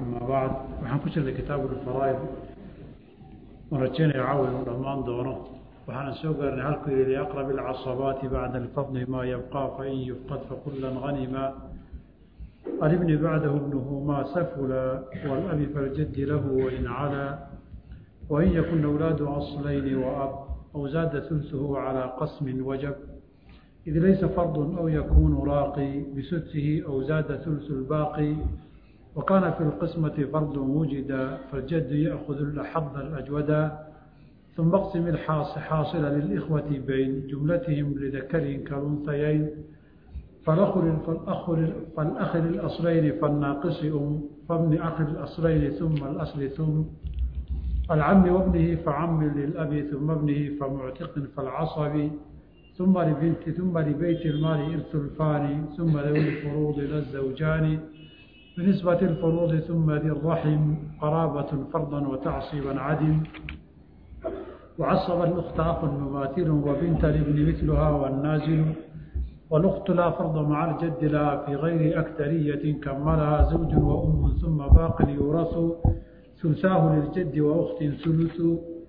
ama bacd waxaan ku jirnay kitaabu lfaraa'id oon rajeynaya caawa inuu dhammaan doono waxaana soo gaarnay halkuu yihi liaqrab alcasabaati bacda alfadli maa yabqaa fain yufqad fakula hanima alibni bacdahu bnuhu maa safula walabi faljadi lahu wain calaa wain yakun awlaadu aslayni waab aw zaada ثulثuhu calىa qasmi wajab id laysa fardu aw yakunu raaqi bisudsihi aw zaada ثulثu اlbaaqi وكان في القسمة فرض وجد فالجد يأخذ الأحظ الأجودا ثم اقسم الحاصل للإخوة بين جملتهم لذكر كالأنثيين فالأخ فالأخ فالأخ للأصلين فالناقص أم فابن أخ الأصلين ثم الأصل ثم العم وابنه فعم للأب ثم ابنه فمعتق فالعصب ثم لبنت ثم لبيت المال إرث الفاني ثم ذوي الفروض للزوجان بنسبة الفروض ثم ذي الرحم قرابة فرضا وتعصيبا عدم وعصب الأخت أخ مماثل وبنت الابن مثلها والنازل والأخت لا فرض مع الجد لا في غير أكثرية كملها زوج وأم ثم باق يورث ثلثاه للجد وأخت ثلث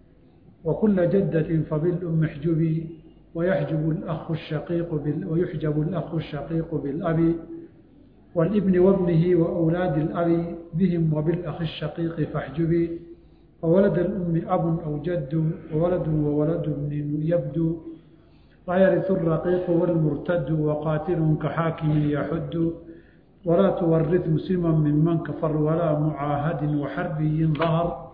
وكل جدة فبالأم احجبي ويحجب الأخ الشقيق بال ويحجب الأخ الشقيق بالأب والابن وابنه وأولاد الأب بهم وبالأخ الشقيق فاحجبي وولد الأم أب أو جد وولد وولد ابن يبدو ويرث الرقيق والمرتد وقاتل كحاكم يحد ولا تورث مسلما ممن كفر ولا معاهد وحربي ظهر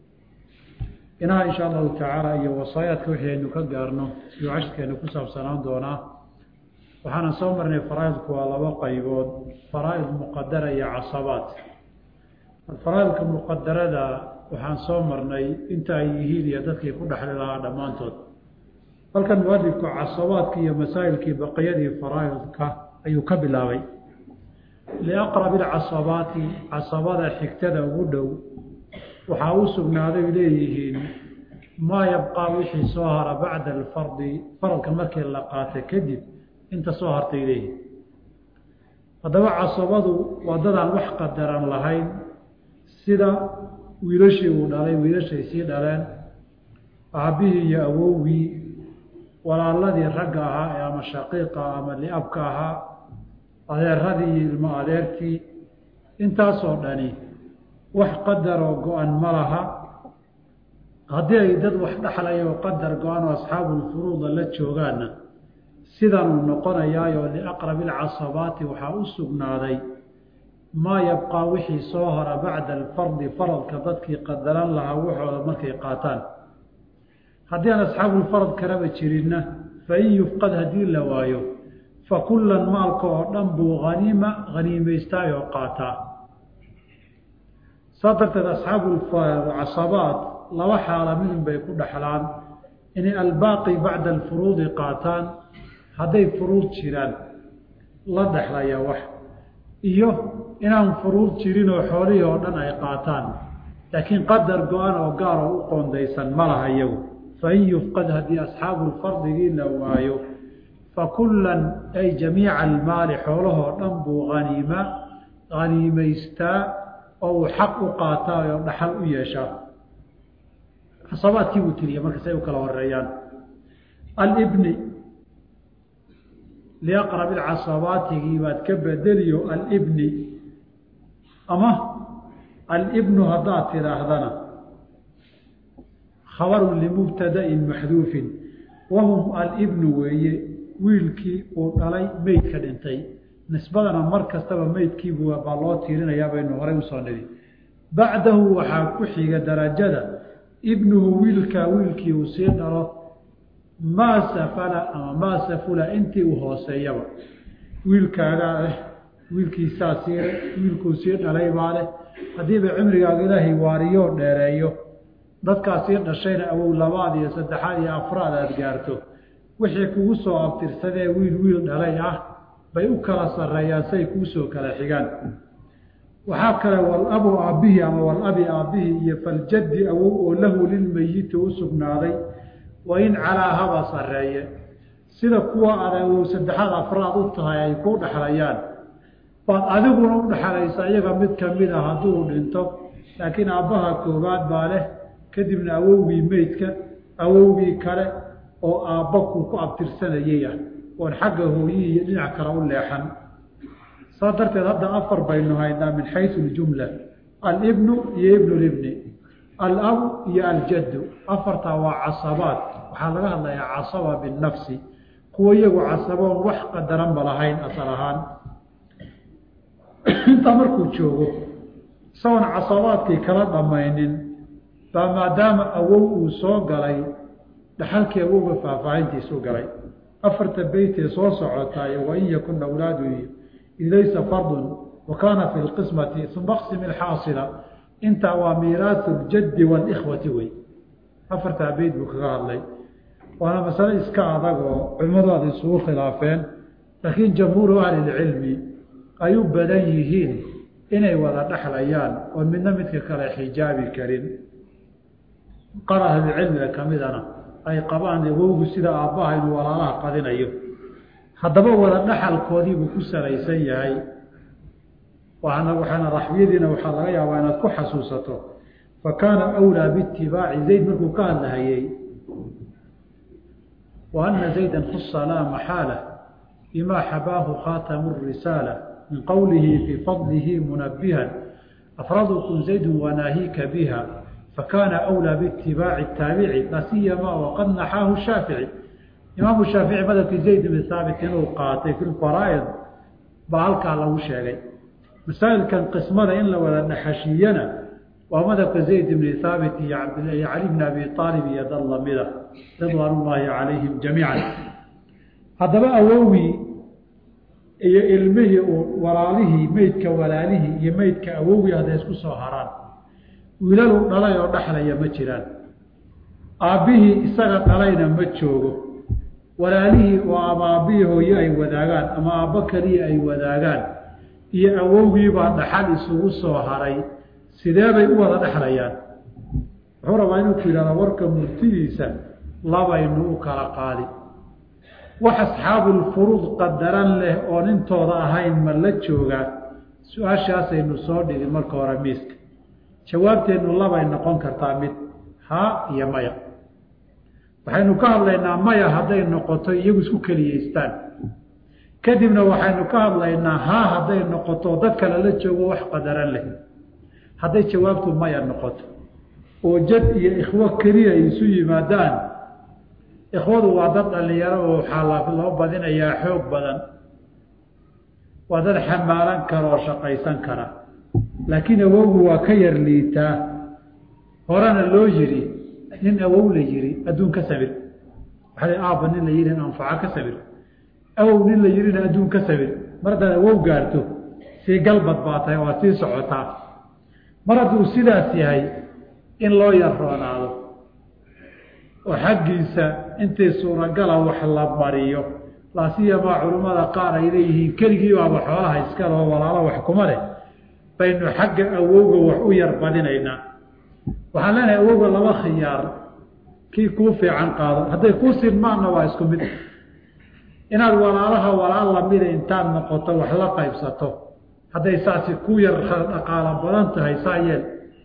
إنها إن شاء الله تعالى iyo wasaayaadka wixii aynu ka gaarno iyo cashirkeenu ku saabsanaan doonaa waxaana soo marnay faraaidku waa laba qaybood faraaid muqadara iyo casabaad faraaidka muqadarada waxaan soo marnay inta ay yihiin iyo dadkii ku dhexli lahaa dhammaantood halkan mualifku casabaadka iyo masaa'ilkii baqiyadii faraaidka ayuu ka bilaabay liaqrabi alcasabaati casabada xigtada ugu dhow waxaa u sugnaaday leeyihiin maa yabqaa wixii soo hara bacda alfardi faradka markii la qaata kadib inta soo hartay leeyihin haddaba casabadu waa dadaan wax qadaran lahayn sida wiilashii uu dhalay wiilashay sii dhaleen aabbihii iyo awowgii walaaladii ragga ahaa ee ama shaqiiqa ama liabka ahaa adeeradii iyo ilmo adeertii intaasoo dhani wax qadaroo go-an ma laha haddii ay dad wax dhexlayoo qadar go-an oo asxaabulfuruuda la joogaanna sidanuu noqonayaayo liaqrabi alcasabaati waxaa u sugnaaday maa yabqaa wixii soo hora bacda alfardi faradka dadkii qadaran lahaa waxooda markay qaataan haddii aan asxaabulfarad kalaba jirinna fain yufqad haddii la waayo fa kullan maalka oo dhan buu haniima haniimaystaayoo qaataa saa darteed asxaabucasabaat laba xaala midun bay ku dhexlaan inay albaaqi bacda alfuruudi qaataan hadday furuud jiraan la dhexlaya wax iyo inaan furuud jirin oo xoolihii oo dhan ay qaataan laakiin qadar go-an oo gaar oo u qoondaysan ma laha iyagu fain yufqad haddii asxaabuulfardigii la waayo fa kullan ay jamiica almaali xoolahoo dhan buu haniima haniimaystaa oo uu xaq u qaataa oo dhaxal u yeeshaa casabaadkii buu tiriya marka say u kala horeeyaan alibni liaqrab ilcasabaatigii baad ka bedeliyo alibni ama alibnu haddaad tidhaahdana khabarun limubtadain maxduufin wahum alibnu weeye wiilkii uu dhalay meydka dhintay nisbadana mar kastaba meydkiibu baa loo tiirinayaa baynu horay usoo nidhi bacdahu waxaa ku xiga darajada ibnuhu wiilkaa wiilkii uu sii dhalo maa safala ama maa safula intii uu hooseeyaba wiilkaagaa ah wiilkiisaa sii wiilkuu sii dhalay baa leh haddiiba cimrigaaga ilaahay waariyoo dheereeyo dadkaa sii dhashayna awow labaad iyo saddexaad iyo afraad aada gaarto wixii kugu soo abtirsadee wiil wiil dhalay ah bay u kala sarreeyaan say kuusoo kala xigaan waxaa kale walabu aabbihii ama walabi aabbihii iyo faljaddi awow oo lahu lilmeyiti u sugnaaday wain calaa haba sarreeye sida kuwa aad awow saddexaad afraad u tahay ay ku dhexlayaan baad adiguna u dhexalaysa iyaga mid kamid a hadduu dhinto laakiin aabbaha koowaad baa leh kadibna awowgii meydka awowgii kale oo aabba kuu ku abtirsanayay ah oon xagga hooyihii iyo dhinac kale u leexan saa darteed hadda afar baynu haynaa min xaysu ljumla alibnu iyo ibnu libni alabu iyo aljaddu afartaa waa casabaad waxaa laga hadlayaa casaba binafsi kuwa iyagu casaboon wax qadaranba lahayn asal ahaan intaa markuu joogo isagoon casabaadkii kala dhammaynin baa maadaama awow uu soo galay dhaxalkii awowga faahfaahintiisu galay afarta beytee soo socotaaye wain yakun awlaadu ilaysa fardun wa kaana fi lqismati uma qsim ilxaasila intaa waa miiraasu ljaddi waalikhwati wey afartaa beyt buu kaga hadlay waana masale iska adag oo culimmadu aad isugu khilaafeen laakiin jamhuuru ahlilcilmi ay u badan yihiin inay wada dhexlayaan oon midna midka kale xijaabi karin qaar ahlulcilmiga kamidana ay qabaan awowgu sida aabbaha inuu walaalaha qadinayo haddaba wada dhaxalkoodiibuu ku salaysan yahay waana waxaana raxwiyadiina waxaa laga yaabaa inaad ku xasuusato fa kaana awlaa biitibaaci zayd markuu ka hadlahayey wa ana zayda khusa laa maxaala bimaa xabaahu khaatamu risaala min qowlihi fii fadlihi munabihan afradukum zaydu wanaahiika biha fakaana awlaa biitibaaci taabici la siyamaa waqad naxaahu shaafici imaamu shaafici madabkii zayd bni haabit inuu qaatay fi lfaraa'id baa halkaa lagu sheegay masaa'ilkan qismada in la wada dhaxashiiyana waa madabka zayd bni haabit iyo cali bni abi aalib iyo dad lamida ridwaan ullaahi calayhim jamiican haddaba awowgii iyo ilmihii uu walaalihii meydka walaalihii iyo meydka awowgii hadday isku soo haraan wiilaluu dhalay oo dhexlaya ma jiraan aabbihii isaga dhalayna ma joogo walaalihii oo ama aabbihii hooye ay wadaagaan ama aabbo keliya ay wadaagaan iyo awowgiibaa dhaxal isugu soo haray sidee bay u wada dhexlayaan wuxuu rabaa inuu ku yidhahda warka murtidiisa labaynu u kala qaadi wax asxaabulfuruud qadaran leh oon intooda ahayn ma la joogaa su-aashaasaynu soo dhigin marka hore miiska jawaabteennu labay noqon kartaa mid haa iyo maya waxaynu ka hadlaynaa maya hadday noqoto iyagu isku keliyeystaan kadibna waxaynu ka hadlaynaa haa hadday noqoto dad kale la joogo wax qadaran leh hadday jawaabtu maya noqoto oo jad iyo ikhwo keliya ay isu yimaadaan ikhwadu waa dad dhalinyaro oo waxaa loo badinayaa xoog badan waa dad xamaalan kara oo shaqaysan kara laakiin awowgu waa ka yar liitaa horena loo yidhi nin awow la yihi adduun ka sabir waxaa aabba nin la yihi anfaca ka sabir awow nin la yihina adduun ka sabir mar haddaad awow gaarto sii galbad baa tahay waa sii socotaa mar hadduu sidaas yahay in loo yar roonaado oo xaggiisa intii suuragala wax la mariyo laasiyamaa culimmada qaar ay leeyihiin keligii baaba xoolaha iskaleo walaalo wax kuma leh baynu xagga awowga wax u yar badinaynaa waxaan leenahay awowga laba khiyaar kii kuu fiican qaado hadday kuu sinmaanna waa isku mid inaad walaalaha walaal lamida intaad noqoto wax la qaybsato hadday saasi ku yar dhaqaalo badan tahay saa yeel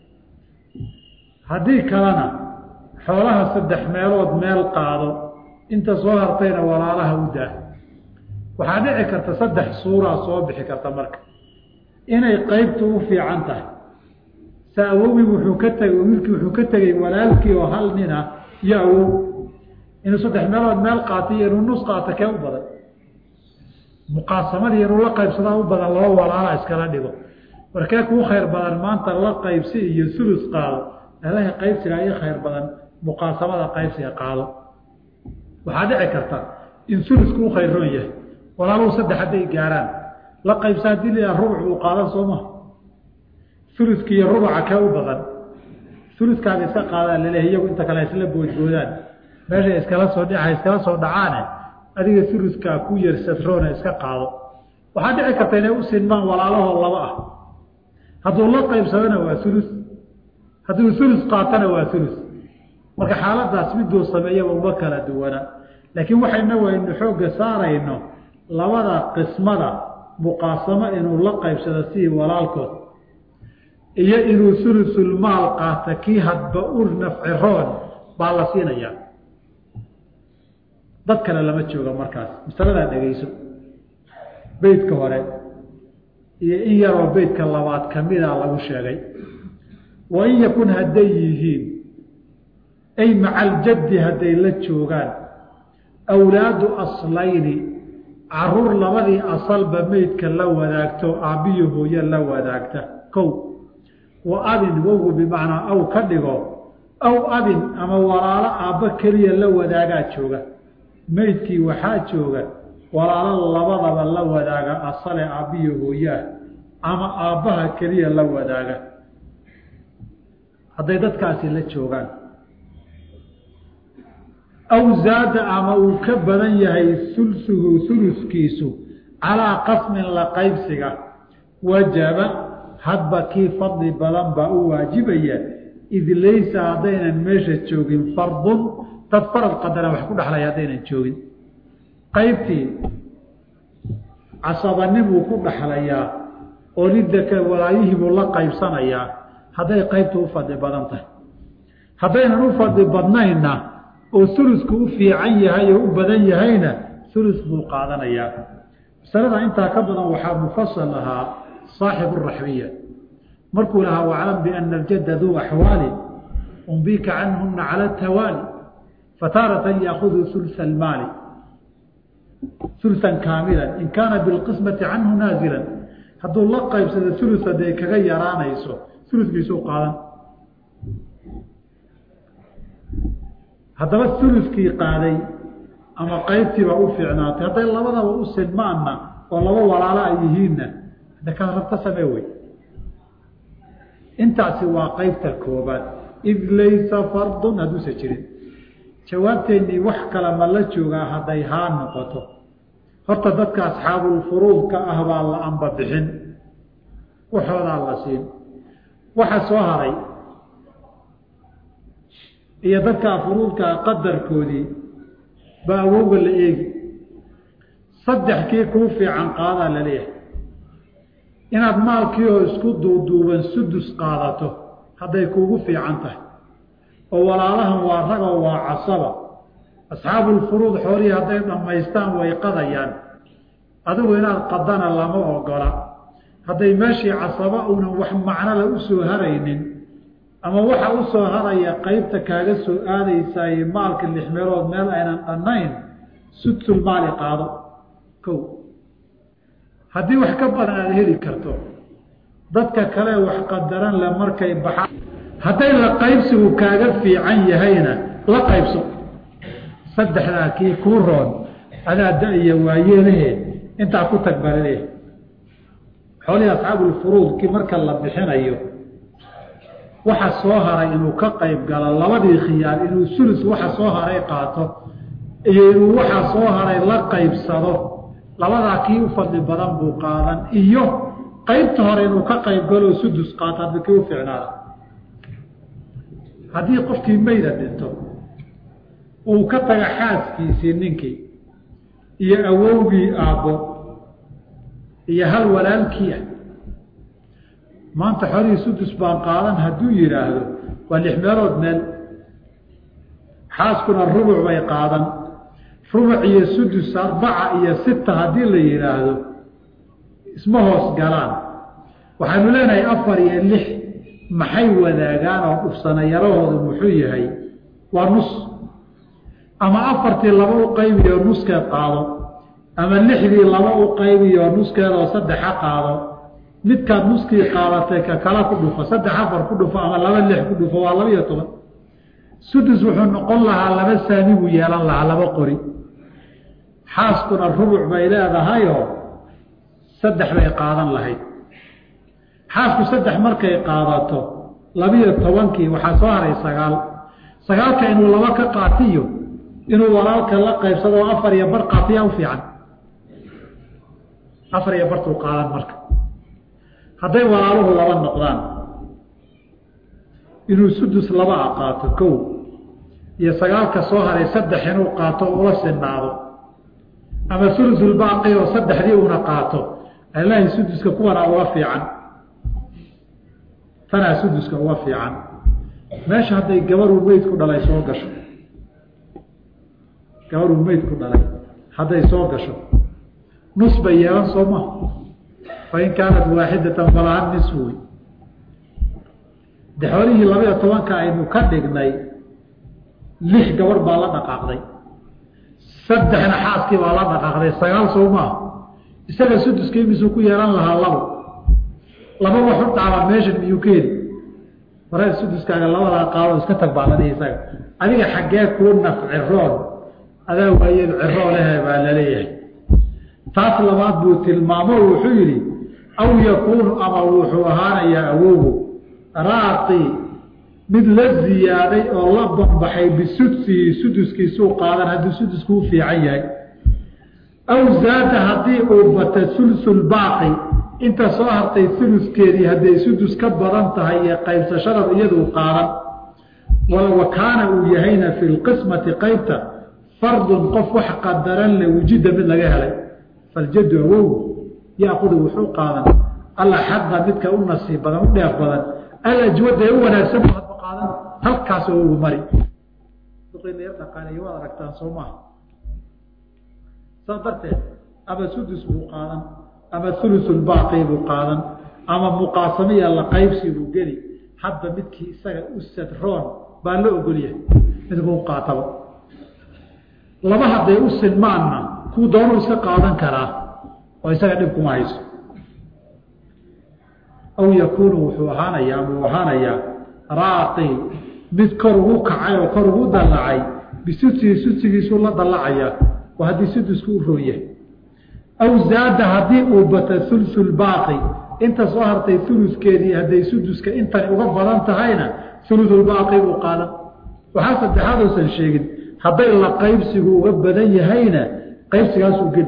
haddii kalena xoolaha saddex meelood meel qaado inta soo hartayna walaalaha u daa waxaa dhici karta saddex suuraa soo bixi karta marka inay qaybtu u fiican tahay sa awowgii wuxuu ka tegay wiilkii wuxuu ka tegey walaalkii oo hal nina iyo awow inuu saddex meelood meel qaatay iyo inuu nus qaato kee u badan muqaasamadii inuu la qaybsadaa u badan laba walaala iskala dhigo warkee kuu khayr badan maanta la qaybsi iyo sulus qaado alaha qaybsigaa ii khayr badan muqaasamada qaybsiga qaado waxaa dhici karta in sulusku u khayroon yahay walaaluhu saddex hadday gaaraan la qaybsa haddii la rubuc uu qaadan soo maha uluska iyo rubuca kee u badan uluskaaga iska qaadaan laleehay iyagu inta kale isla boodboodaan meeshay iskala soo dha iskala soo dhacaane adiga uluskaa ku yar sadroona iska qaado waxaa dhici karta inay u sinmaan walaalahoo laba ah hadduu la qaybsadona waa ulus hadduu ulus qaatana waa ulus marka xaaladaas miduu sameeyaba uma kala duwana laakiin waxayna waynu xoogga saarayno labada qismada muqaasamo inuu la qaybsado sidii walaalkood iyo inuu sulusulmaal qaata kii hadba u nafciroon baa la siinayaa dad kale lama jooga markaas masaladaa dhegeyso beytka hore iyo in yaroo beytka labaad kamida lagu sheegay wa in yakun hadday yihiin ay maca aljaddi hadday la joogaan awlaadu aslayni caruur labadii asalba meydka la wadaagto aabbiyo hooye la wadaagta kow wa abin wowgu bimacnaa aw ka dhigo aw abin ama walaalo aabbo keliya la wadaagaa jooga meydkii waxaa jooga walaalo labadaba la wadaaga asale aabbiyo hooyaah ama aabbaha keliya la wadaaga hadday dadkaasi la joogaan aw zaada ama uu ka badan yahay sulsuhu suluskiisu calaa qasmin la qaybsiga wajaba hadba kii fadli badan baa u waajibaya id laysa haddaynan meesha joogin fardun dad farad qadara wax ku dhexlaya haddaynan joogin qaybtii casabanimuu ku dhexlayaa oo lidaka walaayihiibuu la qaybsanayaa hadday qaybtu u fadli badan tahay haddaynan u fadli badnaynna oo sulusku u fiican yahay oo u badan yahayna sulus buu qaadanayaa masalada intaa ka badan waxaa mufasal ahaa saaxibu raxbiya markuu lahaa waclam biana aljadda duu axwaali umbika canhuna cala tawaali fataaratan yaakudu sulsa almaali sulsan kaamilan in kaana bilqismati canhu naazilan hadduu la qaybsado sulus hadday kaga yaraanayso suluskiisuu qaadan haddaba suluskii qaaday ama qaybtiibaa u fiicnaatay hadday labadaba u sinmaanna oo laba walaalo ay yihiinna de kaad rabta samee wey intaasi waa qaybta koobaad id laysa fardun hadduusa jirin jawaabteennii wax kale ma la joogaa hadday haa noqoto horta dadka asxaabulfuruudka ah baa la amba bixin waxoodaa la siin waxa soo haray iyo dadkaa furuudkaa qadarkoodii baa awowga la eegi saddex kii kuu fiican qaadaa la leeyahay inaad maalkii oo isku duuduuban sudus qaadato hadday kuugu fiican tahay oo walaalahan waa ragoo waa casaba asxaabulfuruud xoolihii hadday dhammaystaan way qadayaan adigu inaad qadana lama ogola hadday meeshii casaba unan wax macnala u soo haraynin ama waxa u soo haraya qaybta kaaga soo aadaysaay maalka lix meelood meel aynan dhannayn sudsul maali qaado kow haddii wax ka badan aada heli karto dadka kale wax qadaran le markay baxaan hadday la qaybsigu kaaga fiican yahayna la qaybso saddexdaa kii kuu roon adaa da-iyo waayeelahe intaa ku tag balaleeh xoolihii asxaabulfuruudkii marka la bixinayo waxa soo haray inuu ka qayb galo labadii khiyaar inuu sulus waxa soo haray qaato iyo inuu waxa soo haray la qaybsado labadaa kii u fadli badan buu qaadan iyo qaybta hore inuu ka qayb galo sudus qaato hadba kii u ficnaada haddii qofkii mayda dhinto uu ka taga xaaskiisii ninkii iyo awowgii aabbo iyo hal walaalkii ah maanta xolihii sudus baan qaadan hadduu yidhaahdo waa lix meelood meel xaaskuna rubuc bay qaadan rubuc iyo sudus arbaca iyo sita haddii la yidhaahdo isma hoos galaan waxaanu leenahay afar iyo lix maxay wadaagaan oo dhufsanayarahoodu muxuu yahay waa nus ama afartii laba u qaybiyo nuskeed qaado ama lixdii laba u qaybiyo nuskeedoo saddexa qaado midkaad nuskii qaadatay ka kala ku dhufo saddex afar ku dhufo ama laba lix ku dhufo waa laba iyo toban sudus wuxuu noqon lahaa laba saami buu yeelan lahaa laba qori xaaskuna rubuc bay leedahayoo saddex bay qaadan lahayd xaasku saddex markay qaadato labiyo tobankii waxaa soo haray sagaal sagaalka inuu laba ka qaatiyo inuu walaalka la qaybsado oo afar iyo bar qaatiyaa u fiican afar iyo bartuu qaadan marka hadday walaaluhu laba noqdaan inuu sudus laba a qaato kow iyo sagaalka soo haray saddex inuu qaato ula sinaado ama sulusulbaaqi oo saddexdii una qaato alaahi suduska kuwanaa uga fiican tanaa suduska uga fiican meesha hadday gabaruu meydku dhalay soo gasho gabaruu meydku dhalay hadday soo gasho nus bay yeelan soo maha fain kaanat waaxidatan falaha nis wey de xoolihii labaiyo tobanka aynu ka dhignay lix gabar baa la dhaqaaqday saddexna xaaskii baa la dhaqaaqday sagaal soo maaha isaga suduska imisuu ku yeelan lahaa labo laba wax u dhaaba meeshan miyuu ka heli waree suduskaaga labadaa qaado iska tag baa la dhihi isaga adiga xaggee kuu naf ciroon adaa waayeed ciroo lehe baa laleeyahay taas labaad buu tilmaamo wuxuu yidhi aw yakuunu ama wuxuu ahaanayaa awowgu raaqi mid la ziyaaday oo la banbaxay bisudsihi suduskiisuu qaadan hadduu sudusku u fiican yahay aw zaada haddii uu bata sulsul baaqi inta soo hartay uluskeedii hadday sudus ka badan tahay iyo qaybsashadan iyaduu qaadan wa kaana uu yahayna fi lqismati qaybta fardun qof wax qadaran le wujida mid laga helay faljadu awowgu yaakudu wuxuu qaadan alla xaqa midka u nasiib badan u dheef badan alajwada ee u wanaagsan bu hadba qaadan halkaas awowgu mari dhaqaaleey waad aragtaan soo maaha saas darteed ama sudus buu qaadan ama ulusulbaaqi buu qaadan ama muqaasamiya la qaybsi buu geli hadba midkii isaga u sadroon baa la ogolyahay midkuu qaataba laba hadday u sinmaanna kuu doonuu iska qaadan karaa oo isaga dhib kuma hayso aw yakuunu wuxuu ahaanayaa ama uu ahaanayaa raaqi mid kor ugu kacay oo kor ugu dallacay bisudsihi sudsigiisuu la dallacayaa oo haddii sudusku u rooyahay aw zaada haddii uu bata sulsul baaqi inta soo hartay uluskeedii hadday suduska intani uga badan tahayna ulusulbaaqi buu qaadan waxaa saddexaad uusan sheegin hadday la qaybsigu uga badan yahayna qaybsigaasuu geli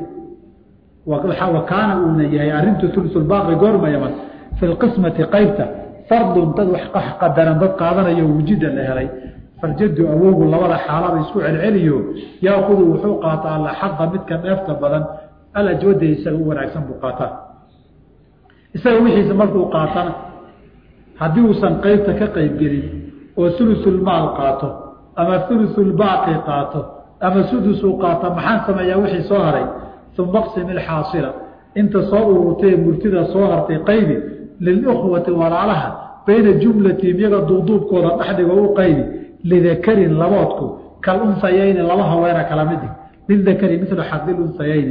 wa kaana uuna yahay arintu ulusulbaaqi goormayama fi lqismati qaybta fardun dad wax qadaran dad qaadanayo wujida la helay faljadu awowgu labada xaalada isku celceliyo yaakudu wuxuu qaataa alla xaqa midka dheefta badan alajwada isaga u wanaagsan buu qaataa isaga wixiisa markuu qaatana haddii uusan qeybta ka qeybgelin oo ulusulmaal qaato ama ulusulbaaqi qaato ama sudusuu qaato maxaan sameeyaa wixii soo haray uma qsim ilxaasila inta soo ururtay murtida soo hartay qaybi lilkhwati walaalaha bayna jumlatihim iyaga duuduubkooda dhexdhigo u qaybi lidakarin laboodku kal unsayayni laba haweena kala midig lidakari milu xadil unsayayni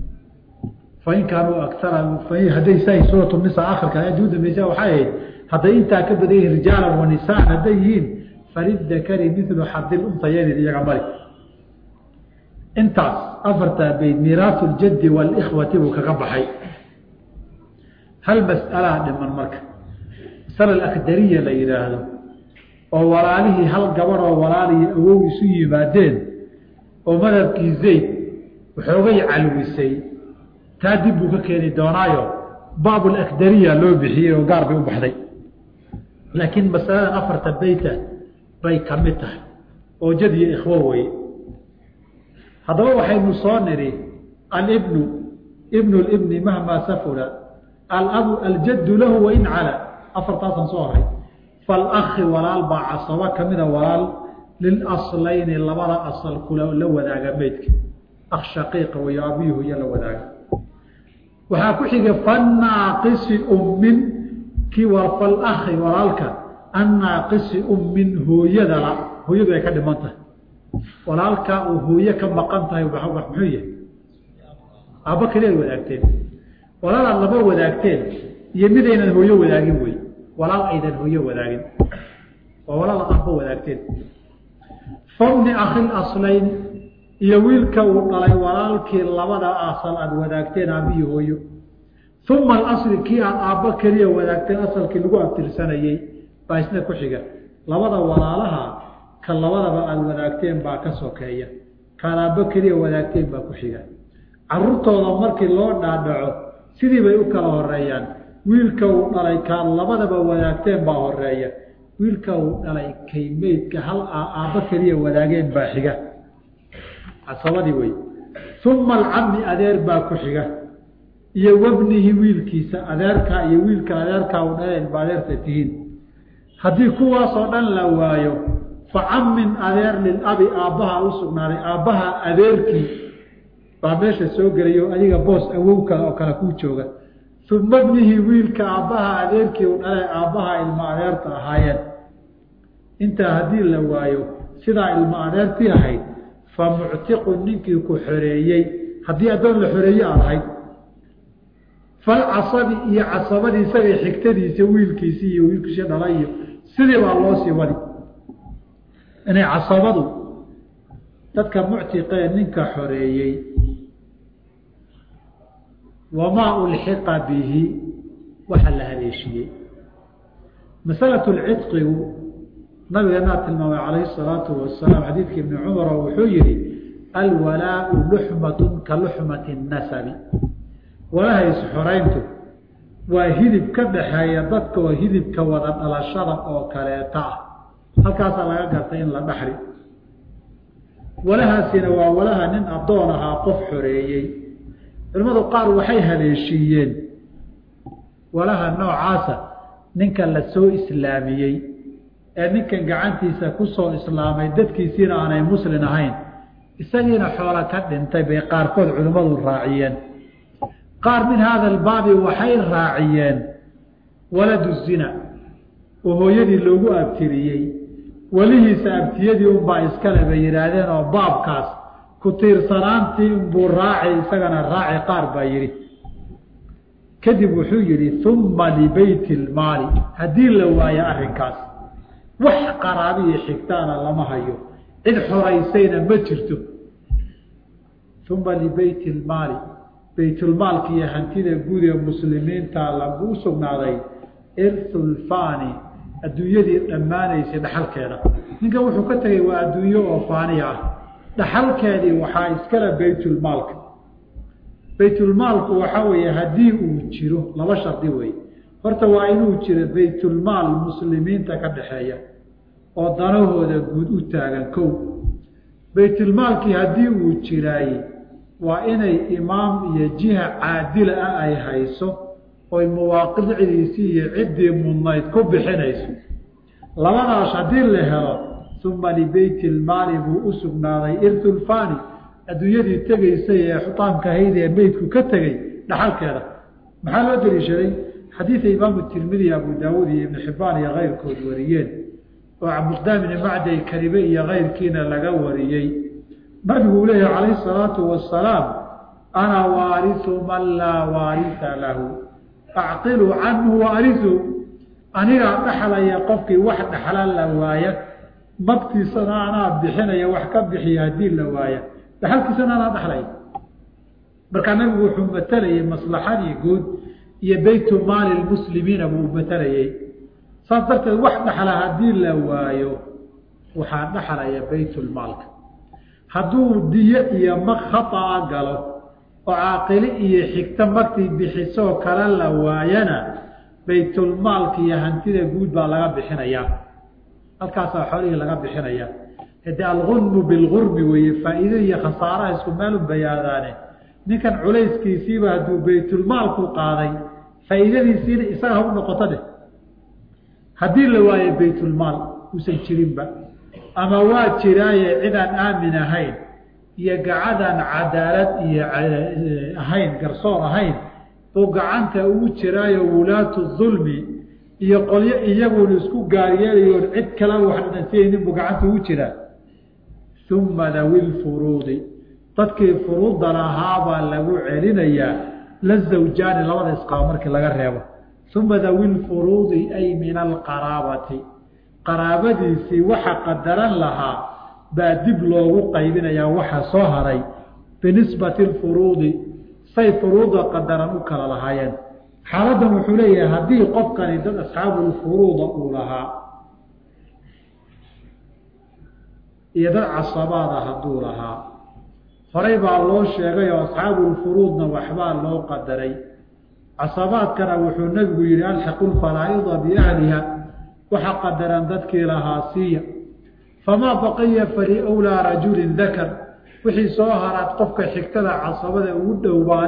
fain kaanuu akara hadday sa suuratu nisa akhirka aayadda u dambaysa waxay ahayd hadday intaa ka badan yihiin rijaalan wa nisaan hadday yihiin falidakari milu xadil unsayayni iyaga mari intaas afartaa bayd miiraasu ljaddi walikhwati buu kaga baxay hal mas'alaa dhiman marka masala alakdariya la yidhaahdo oo walaalihii hal gabadh oo walaalihii awow isu yimaadeen oo madhabkii zayd waxoogay calwisay taa dib buu ka keeni doonaayo baabulakdariya loo bixiyey oo gaar bay u baxday laakiin masaladan afarta beyta bay ka mid tahay oo jad iyo ikhwo weye haddaba waxaynu soo nidhi alibnu ibnu libni mahmaa safula alabu aljaddu lahu wain cala afartaasaan soo horay falakhi walaal baa casabo ka mida walaal lilaslayni labada asal kula la wadaaga meydka akh shaqiiqa wayo abiyuhu iyo la wadaaga waxaa ku xiga fannaaqisi ummin kii war falakhi walaalka annaaqisi ummin hooyadala hooyadu ay ka dhiman tahay walaalkaa uu hooye ka maqan tahay muxuu yahay aabba keliya ad wadaagteen walaalaad laba wadaagteen iyo midaynan hooyo wadaagin wey walaal aydan hooyo wadaagin waa walaalaad aabba wadaagteen fabni akhil aslayn iyo wiilka uu dhalay walaalkii labada asal aad wadaagteen aabbihi hooyo uma alasli kii aad aabba keliya wadaagteen asalkii lagu abtirsanayey baa isna ku xiga labada walaalaha ka labadaba aada wadaagteen baa ka sokeeya kaad aabba keliya wadaagteen baa ku xiga caruurtooda markii loo dhaadhaco sidii bay u kala horeeyaan wiilka uu dhalay kaad labadaba wadaagteen baa horeeya wiilka uu dhalay kay meydka hal aabba keliya wadaageen baa xiga casabadii wey uma alcami adeer baa ku xiga iyo wabnihi wiilkiisa adeerkaa iyo wiilka adeerkaa u dhala ilma adeerta tihiin haddii kuwaasoo dhan la waayo fa cammin adeer lilabi aabbaha u sugnaaday aabbaha adeerkii baa meesha soo gelayo adiga boos awowka oo kale kuu jooga uma bnihi wiilka aabbaha adeerkii u dhalay aabbaha ilma adeerta ahaayeen intaa haddii la waayo sidaa ilma adeertii ahayd fa muctiqun ninkii ku xoreeyey haddii addoon la xoreeye aad ahayd falcasabi iyo casabadii isagay xigtadiisa wiilkiisii iyo wiilkiisii dhala iyo sidii baa loo sii wadi inay casabadu dadka muctiqee ninka xoreeyey wamaa ulxiqa bihi waxa la haleeshiyey masalatu lcidqigu nabigeenaa tilmaamay calayhi salaatu wasalaam xadiidka ibni cumar oo wuxuu yihi alwalaau luxmatun ka luxmati nasabi walaha isxorayntu waa hidib ka dhaxeeya dadka oo hidibka wada dhalashada oo kaleeta ah halkaasaa laga gartay in la dhaxli walahaasina waa walaha nin addoon ahaa qof xoreeyey culimmadu qaar waxay haleeshiiyeen walaha noocaasa ninka la soo islaamiyey ee ninkan gacantiisa ku soo islaamay dadkiisiina aanay muslin ahayn isagiina xoola ka dhintay bay qaarkood culimmadu raaciyeen qaar min haada albaabi waxay raaciyeen waladu zina oo hooyadii loogu abtiriyey welihiisa abtiyadii unbaa iskale bay yidhaahdeen oo baabkaas ku tiirsanaantii unbuu raaci isagana raaci qaar baa yidhi kadib wuxuu yidhi uma libeyti lmaali haddii la waayo arrinkaas wax qaraabiyo xigtaana lama hayo cid xoraysayna ma jirto uma libeyti lmaali baytulmaalka iyo hantida guud ee muslimiinta lagu sugnaaday irthulfani adduunyadii dhammaanaysay dhaxalkeeda ninkan wuxuu ka tegay waa adduunyo oo faaniya ah dhaxalkeedii waxaa iskale baytulmaalka baytulmaalku waxaa weeye haddii uu jiro laba shardi wey horta waa inuu jiro baytulmaal muslimiinta ka dhaxeeya oo danahooda guud u taagan kow baytulmaalkii haddii uu jiraay waa inay imaam iyo jiha caadila ah ay hayso oy mawaaqicdiisii iyo ciddii mudnayd ku bixinayso labadaas haddii la helo uma libeyti lmaali buu u sugnaaday irtulfani adduunyadii tegaysay ee xutaamka ahayd ee meydku ka tegey dhaxalkeeda maxaa loo daliishaday xadiida imaamu tirmidi abu daawuud iyo ibnu xibbaan iyo keyrkood wariyeen oo cabdiqdaam ibni macday karibe iyo keyrkiina laga wariyey nabigu uu leeyahy calayhi salaatu wasalaam ana waarisu man laa waarisa lahu acqilu canhu waarisu anigaa dhaxlaya qofkii wax dhaxla la waaya magtiisana anaa bixinaya wax ka bixiya haddii la waaya dhaxalkiisana anaa dhaxlaya markaa nabigu wuxuu matalayay maslaxadii guud iyo beytu maali lmuslimiina buu matalayey saas darteed wax dhaxla haddii la waayo waxaa dhaxlaya baytulmaalka hadduu diyo iyo mag khaaa galo oo caaqili iyo xigto magtii bixisoo kale la waayana baytulmaalka iyo hantida guud baa laga bixinayaa halkaasaa xoolihii laga bixinaya hade algunmu bilgurmi weeye faa'iide iyo khasaaraha isku meelu bayaadaane ninkan culayskiisiiba hadduu baytulmaalku qaaday faa'iidadiisiina isaga ha u noqoto dheh haddii la waayo baytulmaal uusan jirinba ama waa jiraaye cidaan aamin ahayn iyo gacadaan cadaalad iyo ahayn garsoor ahayn buu gacanta ugu jiraayo wulaatu dulmi iyo qolyo iyaguuna isku gaaryeelayoon cid kala wax dhasiyaynin buu gacanta ugu jiraa uma dawi lfuruudi dadkii furuudda lahaabaa lagu celinayaa la zawjaani labada isqaabo markii laga reebo uma dawi lfuruudi ay min alqaraabati qaraabadiisii waxa qadaran lahaa baa dib loogu qaybinayaa waxa soo haray binisbati lfuruudi say furuuda qadaran u kala lahaayeen xaaladdan wuxuu leeyahay haddii qofkani dad asxaabulfuruuda uu lahaa iyo dad casabaada hadduu lahaa horey baa loo sheegay oo asxaabulfuruudna waxbaa loo qadaray casabaadkana wuxuu nebigu yihi alxiqu lfaraa'ida biahliha waxa qadaran dadkii lahaa siiya famaa baqiya faliwlaa rajulin dakar wixii soo haraad qofka xigtada casabada ugu dhowbaa leh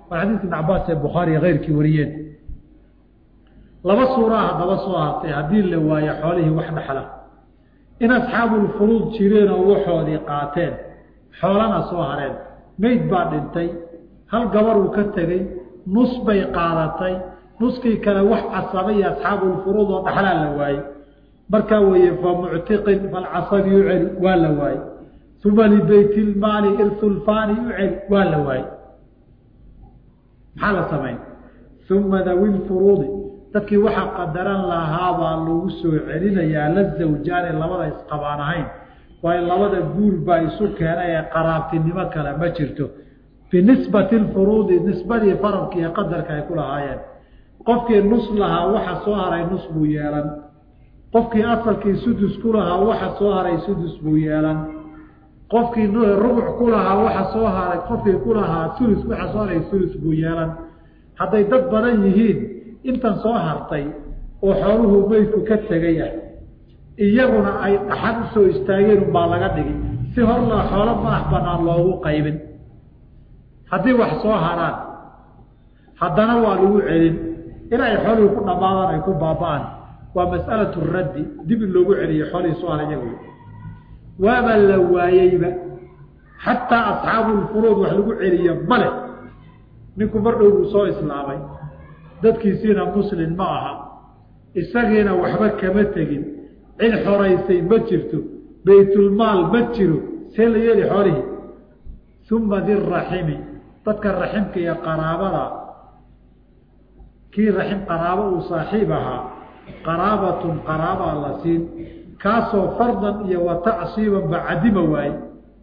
waa xadiidka ibn cabaas ee bukhaariya keyrkii wariyeen laba suuraa haddaba soo hartay haddii la waayo xoolihii wax dhexla in asxaabulfuruud jireen oo waxoodii qaateen xoolana soo hareen meyd baa dhintay hal gabar uu ka tegey nus bay qaadatay nuskii kale wax casabay iyo asxaabulfuruud oo dhexlaa la waayey markaa weeye fa muctiqin falcasabi u celi waa la waayey uma libeytilmaali irsulfaani u celi waa la waayey maxaa la samayn uma dawi lfuruudi dadkii waxaa qadaran lahaabaa lagu soo celinayaa la zawjaane labada isqabaan ahayn waayo labada guur baa isu keenay ee qaraabtinimo kale ma jirto binisbati lfuruudi nisbadii faradka iyo qadarka ay ku lahaayeen qofkii nus lahaa waxa soo haray nus buu yeelan qofkii asalkii sudus ku lahaa waxa soo haray sudus buu yeelan qofkii rubuc ku lahaa waxa soo haray qofkii ku lahaa ulus waxa soo haray ulus buu yeelan hadday dad badan yihiin intan soo hartay oo xooluhu meydku ka tegay ah iyaguna ay dhaxad u soo istaageen unbaa laga dhigi si hor la xoolo madax banaan loogu qaybin haddii wax soo haraan haddana waa lagu celin ilaa xoolihii ku dhammaadaan ay ku baaba-aan waa mas'alatu raddi dib in loogu celiyo xoolihii soo haray iyagu waaba la waayeyba xataa asxaabulfuruud wax lagu celiyo male ninku mar dhow buu soo islaamay dadkiisiina muslin ma aha isagiina waxba kama tegin cid xoraysay ma jirto baytulmaal ma jiro see la yeeli xoolihii uma diraximi dadka raximka iyo qaraabada kii raxim qaraabo uu saaxiib ahaa qaraabatun qaraabaa la siin kaasoo fardan iyo wa tacsiiban ba cadima waaye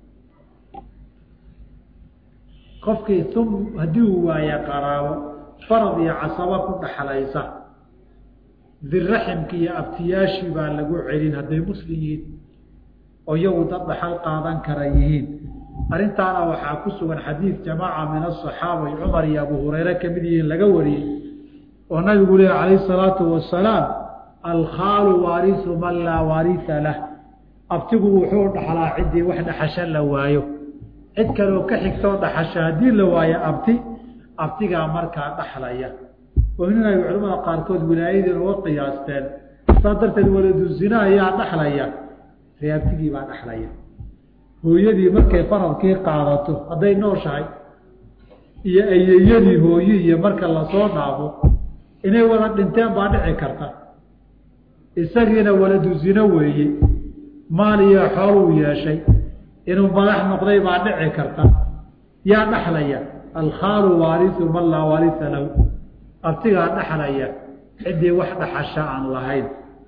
qofkii um haddii uu waaye qaraabo farad iyo casaba ku dhaxlaysa diraximki iyo abtiyaashii baa lagu celin hadday muslim yihiin oo iyagu dad dhaxal qaadan kara yihiin arrintaana waxaa ku sugan xadiid jamaaca min asaxaaba cumar iyo abu hureyre kamid yihiin laga wariyey oo nabigu lehi calayh salaatu wasalaam alkhaalu waarisu man laa waarisa lah abtigu wuxuu dhaxlaa ciddii wax dhaxasho la waayo cid kaleoo ka xigtoo dhaxasho haddii la waayo abti abtigaa markaa dhaxlaya oo inay culamada qaarkood wilaayadiina uga qiyaasteen saa darteed waladu zina ayaa dhaxlaya ree abtigii baa dhaxlaya hooyadii markay faradkii qaadato hadday nooshahay iyo ayeyadii hooye iyo marka lasoo dhaafo inay wada dhinteen baa dhici karta isagiina waladu zino weeye maal iyo xooluu yeeshay inuu madax noqday baa dhici karta yaa dhaxlaya alkhaalu waarisu man laa waarisa lahu abtigaa dhaxlaya ciddii wax dhaxasha aan lahayn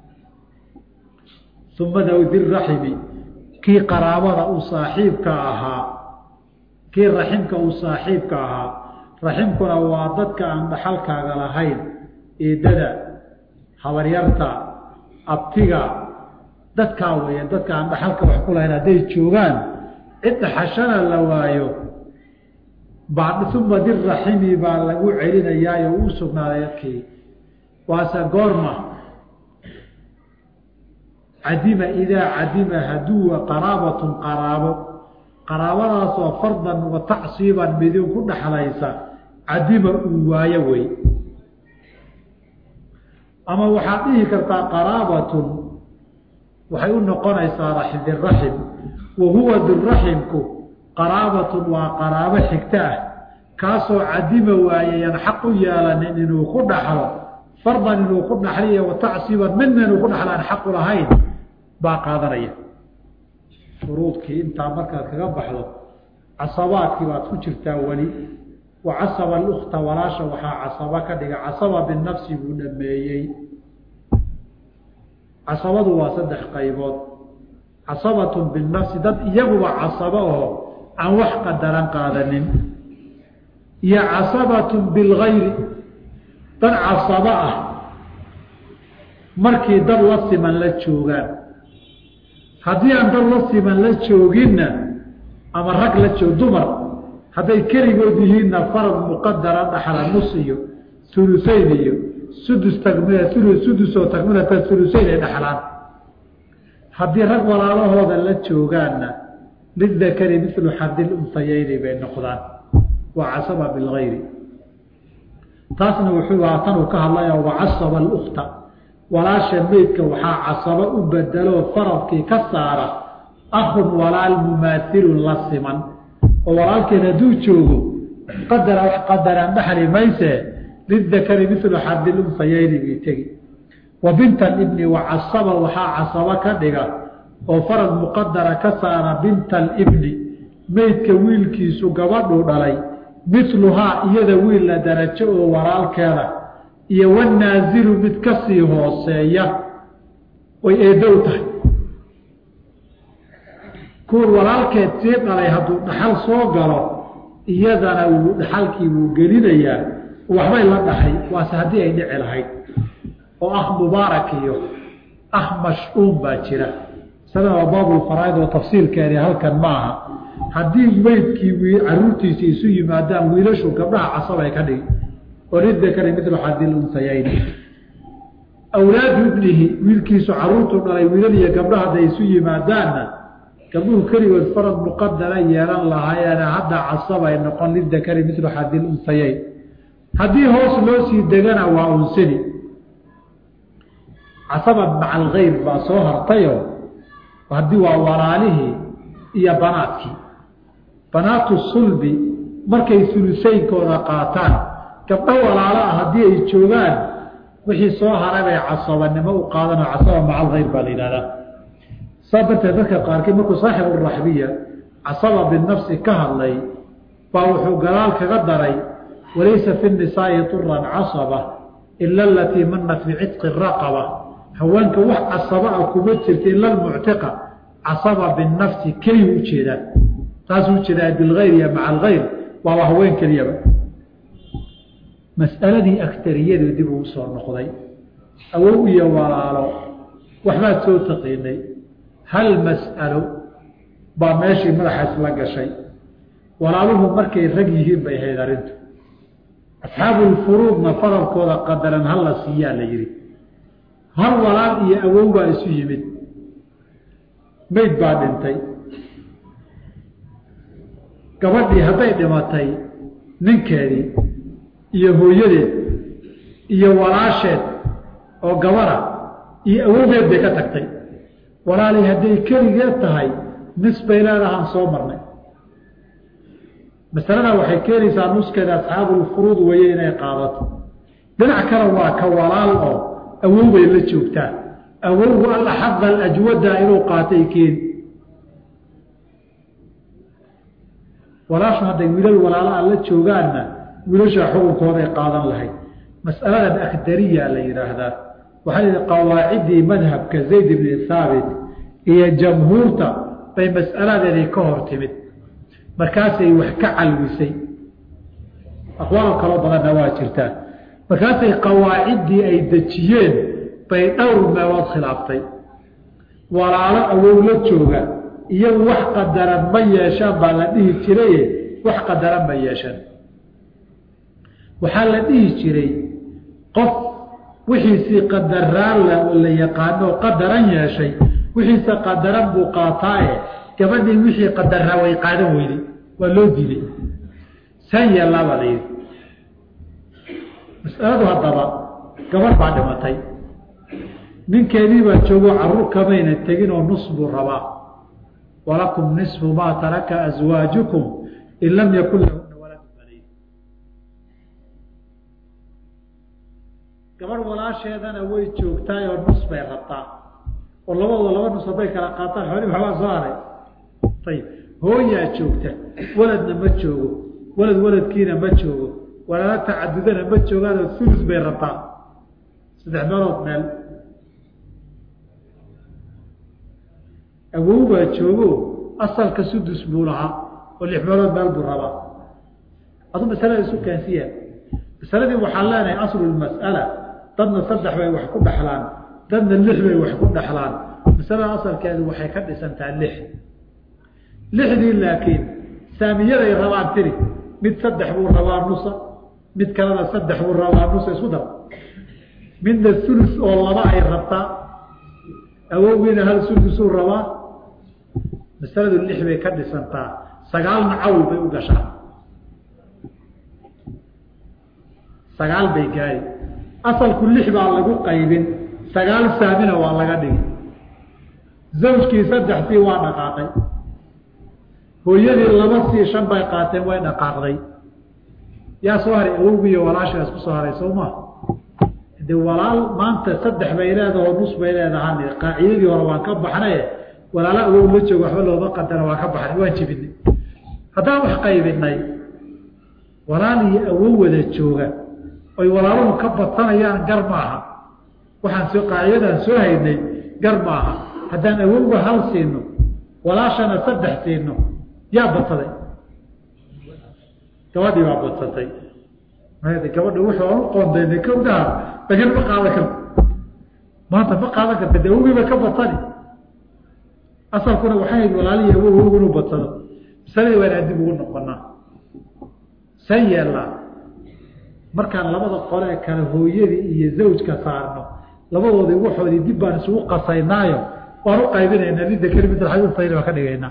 uma dawdiraximi kii qaraabada uu saaxiibka ahaa kii raximka uu saaxiibka ahaa raximkuna waa dadka aan dhaxalkaaga lahayn eedada habaryarta abtiga dadkaa weeye dadka aan dhaxalka wax ku lahayn hadday joogaan cid dhaxashana la waayo uma diraximi baa lagu celinayaayo uu sugnaaday dadkii waase goorma cadima idaa cadima haduwa qaraabatun qaraabo qaraabadaasoo fardan wa tacsiiban midin ku dhaxlaysa cadima uu waayo wey ama waxaad dhihi kartaa qaraabatun waxay u noqonaysaa diraxim wa huwa diraximku qaraabatun waa qaraabo xigto ah kaasoo cadima waayayan xaq u yeelanin inuu ku dhaxlo fardan inuu ku dhaxliyo wa tacsiiban midna inuu ku dhaxlo aan xaqu lahayn baa qaadanaya shuruudkii intaa markaad kaga baxdo casabaadkii baad ku jirtaa weli wa casaba alukta walaasha waxaa casaba ka dhiga casaba binafsi buu dhameeyey casabadu waa saddex qaybood casabatun binafsi dad iyaguba casabo oo aan wax qadaran qaadanin iyo casabatun bilgayri dad casabo ah markii dad la siman la joogaan haddii aan dad la siman la jooginna ama rag la joog dumar hadday keligood yihiinna farad muqadara dhaxla nus iyo uluseyn iyo sudus tagmi sudusoo tagmilata uluseyn ay dhaxlaan haddii rag walaalahooda la joogaanna lidakari milu xadil unsayeyni bay noqdaan waa casaba bilgayri taasna wuxuu ahaa tanuu ka hadlaya wacasaba alukta walaasha meydka waxaa casabo u bedeloo faradkii ka saara akhun walaal mumaailun la siman oo walaalkeen hadduu joogo qadara qadaraan dhaxli mayse lidakari milu xadilunfayayni bii tegi wa bintan ibni wacasaba waxaa casabo ka dhiga oo farad muqadara ka saara binta alibni meydka wiilkiisu gabadhuu dhalay miluhaa iyada wiil la darajo oo walaalkeeda iyo wanaazilu mid ka sii hooseeya oy eedow tahay kuwan walaalkeed sii dhalay hadduu dhaxal soo galo iyadana wuu dhaxalkii wuu gelinayaa waxbay la dhaxay waase haddii ay dhici lahayd oo ah mubaarak iyo ah mash'uum baa jira isagan waa baabulfaraaid oo tafsiilkeedii halkan ma aha haddii meydkii caruurtiisi isu yimaadaan wiilashu gabdhaha casabay ka dhigi oo lidakari midlu xadil unsayayni awlaadu ibnihi wiilkiisu caruurtu dhalay wiilal iyo gabdhaha hadday isu yimaadaanna gabdhuhu keligood farad muqadara yeelan lahaayeene hadda casabay noqon lidakari midlu xadil unsayayn haddii hoos loo sii degana waa unsani casaba maca algayr baa soo hartayo haddii waa walaalihii iyo banaadkii banaatu sulbi markay sulusaynkooda qaataan gabdho walaalo ah haddii ay joogaan wixii soo haray bay casabanimo u qaadanoo casaba maca algayr baa la yidhahdaa saa darteed dadka qaarkii markuu saaxibu raxbiya casaba binafsi ka hadlay baa wuxuu gadaal kaga daray walaysa fi nisaa'i turan casaba ila alatii manat bicitqi raqaba haweenka wax casaba ah kuma jirta ila almuctiqa casaba binafsi keliyu ujeedaa taasuu ujeedaa bilgayr iyo maca algayr waaba haween keliyaba mas'aladii agtariyadu dib uu soo noqday awow iyo walaalo waxbaad soo taqiinay hal mas'alo baa meeshii madaxaas la gashay walaaluhu markay rag yihiin bay ahayd arrintu asxaabulfuruudna faralkooda qadaran hal la siiyaa la yidhi hal walaal iyo awow baa isu yimid meyd baa dhintay gabadhii hadday dhimatay ninkeedii iyo hooyadeed iyo walaasheed oo gabada iyo awowgeed bay ka tagtay walaalay hadday keligeed tahay nis bay leedahaan soo marnay masalada waxay keenaysaa nuskeeda asxaabulfuruud weye inay qaadato dhinac kale waa ka walaal oo awow bay la joogtaa awowgu alaxada alajwada inuu qaatay keeni walaashu hadday wiilal walaalaha la joogaanna wiilasha xukunkooday qaadan lahayd mas'aladan akdariya la yidhaahdaa waxaa la yidhi qawaaciddii madhabka zayd ibni haabit iyo jamhuurta bay mas'aladeedii ka hor timid markaasay wax ka calwisay aqwaal kaloo badanna waa jirtaa markaasay qawaaciddii ay dejiyeen bay dhowr meelood khilaaftay walaalo awow la jooga iyagu wax qadaran ma yeeshaan baa la dhihi jiraye wax qadaran ma yeeshaan waxaa la dhihi jiray qof wixiisii qadaraan la yaqaano qadaran yeeshay wixiisa qadaran buu qaataaye gabadhii wixii qadaraa way qaadan weyday waa loo diiday san yeellaabaa la yidhi masaladu haddaba gabadh baa dhimatay ninkeedii baa joogo carruur kamayna tegin oo nus buu rabaa walakum nisfu maa taraka aswaajukum in lam yakun lahuna waladu banayn gabadh walaasheedana way joogtaay oo nus bay rabtaa oo labadooda laba nus hadday kala qaataan xoolii waxbaa soo haray ayib hooyaa joogta waladna ma joogo walad waladkiina ma joogo walaala tacadudana ma joogaanoo ulus bay rabtaa saddex meelood meel awow baa joogo asalka sudus buu lahaa oo lix meelood meel buu rabaa aduu masalada isu keensiya masaladii waxaan leenahay aslulmas'ala dadna saddex bay wax ku dhexlaan dadna lix bay wax ku dhexlaan masalada asalkeedu waxay ka dhisantaa lix lixdii laakiin saamiyaday rabaan tiri mid saddex buu rabaa nusa mid kalena saddex buu rabaa nusa isku dar midna sulus oo laba ay rabtaa awowgiina hal sulusuu rabaa masaladu lix bay ka dhisantaa sagaalna cawl bay u gashaa sagaal bay gaari asalku lix baa lagu qaybin sagaal saamina waa laga dhigi zawjkii saddexsii waa dhaqaaqay hooyadii laba sii shan bay qaateen way dhaqaaqday yaa soo haray awowgiiyo walaashaas ku soo haray soo maa de walaal maanta saddex bay leedaho nus bay leedahan qaacidadii hore waan ka baxnaye walaala awow la joogo waxba looma qadara waan ka baxnay waan jibinay haddaan wax qaybinay walaal iyo awow wada jooga oy walaaluhu ka badsanayaan gar maaha waxaan soo qaacidadaan soo haynay gar maaha haddaan awowga hal siino walaashana saddex siino yaa badsaday gabadhii baa badsatay gabadha wuxuu aan u qoondaynay kowdaha bagan ma qaadan karto maanta ma qaadan karta de awowgiiba ka badsani asalkuna waxay hayd walaalihi awow awowgu inuu badsado masaladii waa inaan dib ugu noqonaa san yeellaa markaan labada qole ee kale hooyadii iyo zawjka saarno labadoodii waxoodii dib baan isugu qasaynaayo waan u qaybinaynaa midda kelimidalxadilsayni baan ka dhigaynaa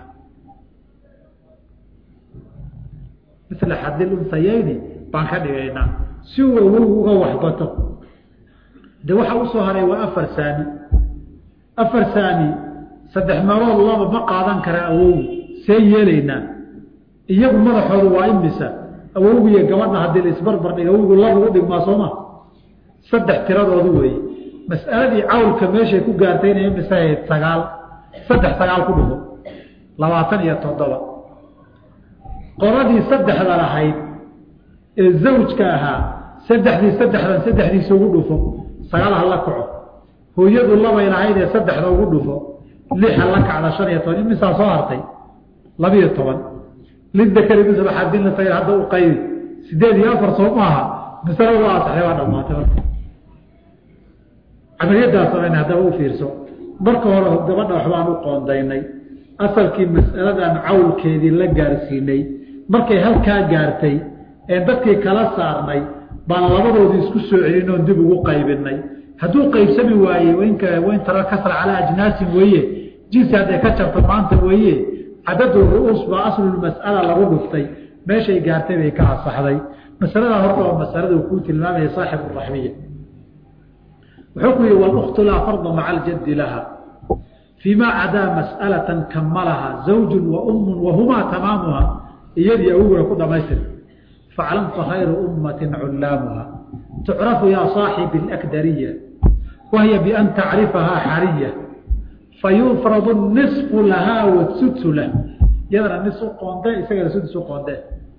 misla xadil unsayayni baan ka dhigaynaa si uu awow uga waxbato de waxa usoo haray waa afar saami afar saami saddex meelood laba ma qaadan karaa awowu see yeelaynaa iyagu madaxoodu waa imisa awowgu iyo gabadha haddii la isbarbar dhiga awowgu laba u dhigmaa sooma saddex tiradoodu weeye mas'aladii cawlka meeshay ku gaartay inay imisa ahayd sagaal saddex sagaal ku dhufo labaatan iyo toddoba qoradii saddexda lahayd ee zawjka ahaa saddexdii saddexdan saddexdiisa ugu dhufo sagaal ha la kaco hooyadu labay lahayd ee saddexda ugu dhufo lix ha la kacda shan iyo toban imisaa soo hartay labiyo toban lidakari misla xadilna sagir hadda u qaybi sideed iyo afar soo maaha masalada waa asaxay waa dhamaatay marka camaliyaddaa samayna haddaba u fiirso marka hore gabadha waxbaan u qoondaynay asalkii mas'aladan cawlkeedii la gaarsiinay markay halkaa gaartay ee dadkii kala saarnay baan labadoodii isku soo celin oon dib ugu qaybinay hadduu qaybsami waaye winka wain tara kasra calaa ajnaasin weeye jinsi hadday ka jabto maanta weeye cadadu ru'uus baa aslulmas'ala lagu dhuftay meeshay gaartay bay ka asaxday masalada horta waa masalada uu kuu tilmaamaya saaxibu raxmiya wuxuu ku yihi waluktu laa farda maca aljaddi laha فيma cadaa masأlaة kamalaha زawج وأm wahumaa tamaamuha iyadii awoguna ku dhamaystir faclam fakhayru أmati culaamuha tucrafu ya صaaxibi الأkdariya wahiya بأn tacrifahaa xariya fayufrad النصف lahaa wsudsu lah iyadana nis u qoonde isagana sudus u qoonde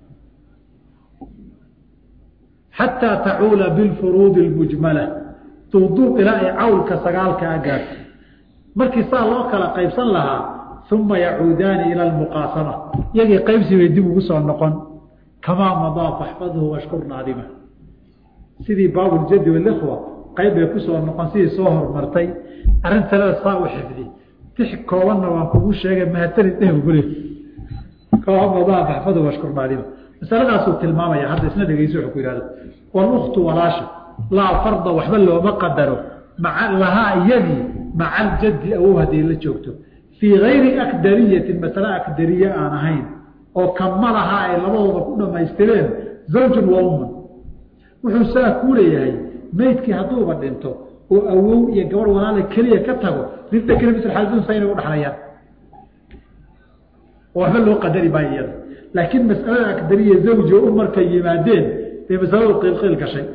xatىa tacuula bاlfuruud الmujmala duuduub ilaa ay cawlka sagaalka a gaarto markii saa loo kala qaybsan lahaa uma yacuudaani ila almuqaasama iyagii qaybsi bay dib ugu soo noqon kamaa madaa faxfadhu washkur naadima sidii baabuljadi walikhwa qayb bay kusoo noqon sidii soo hormartay arrin talada saa u xifdi tix koobanna waan kugu sheegay mahatanid dheh gule kamaa madaa faxfadhu washkur naadima masaladaasuu tilmaamaya hadda isna dhegeyso wuxuu ku yihahdo waluktu walaasha laa farda waxba looma qadaro maa lahaa iyadii maca aljaddi awow hadday la joogto fii gayri akdariyatin masale akdariye aan ahayn oo kamalahaa ay labadooda ku dhammaystireen zawjun wa umman wuxuu saa kuu leeyahay meydkii hadduuba dhinto oo awow iyo gabadh walaala keliya ka tago ridda keli misl xadunsa inay u dhexlayaan oo waxba loo qadari maayo iyada laakiin masalada akdariya zawji o um markay yimaadeen bay masaladu qiilqiil gashay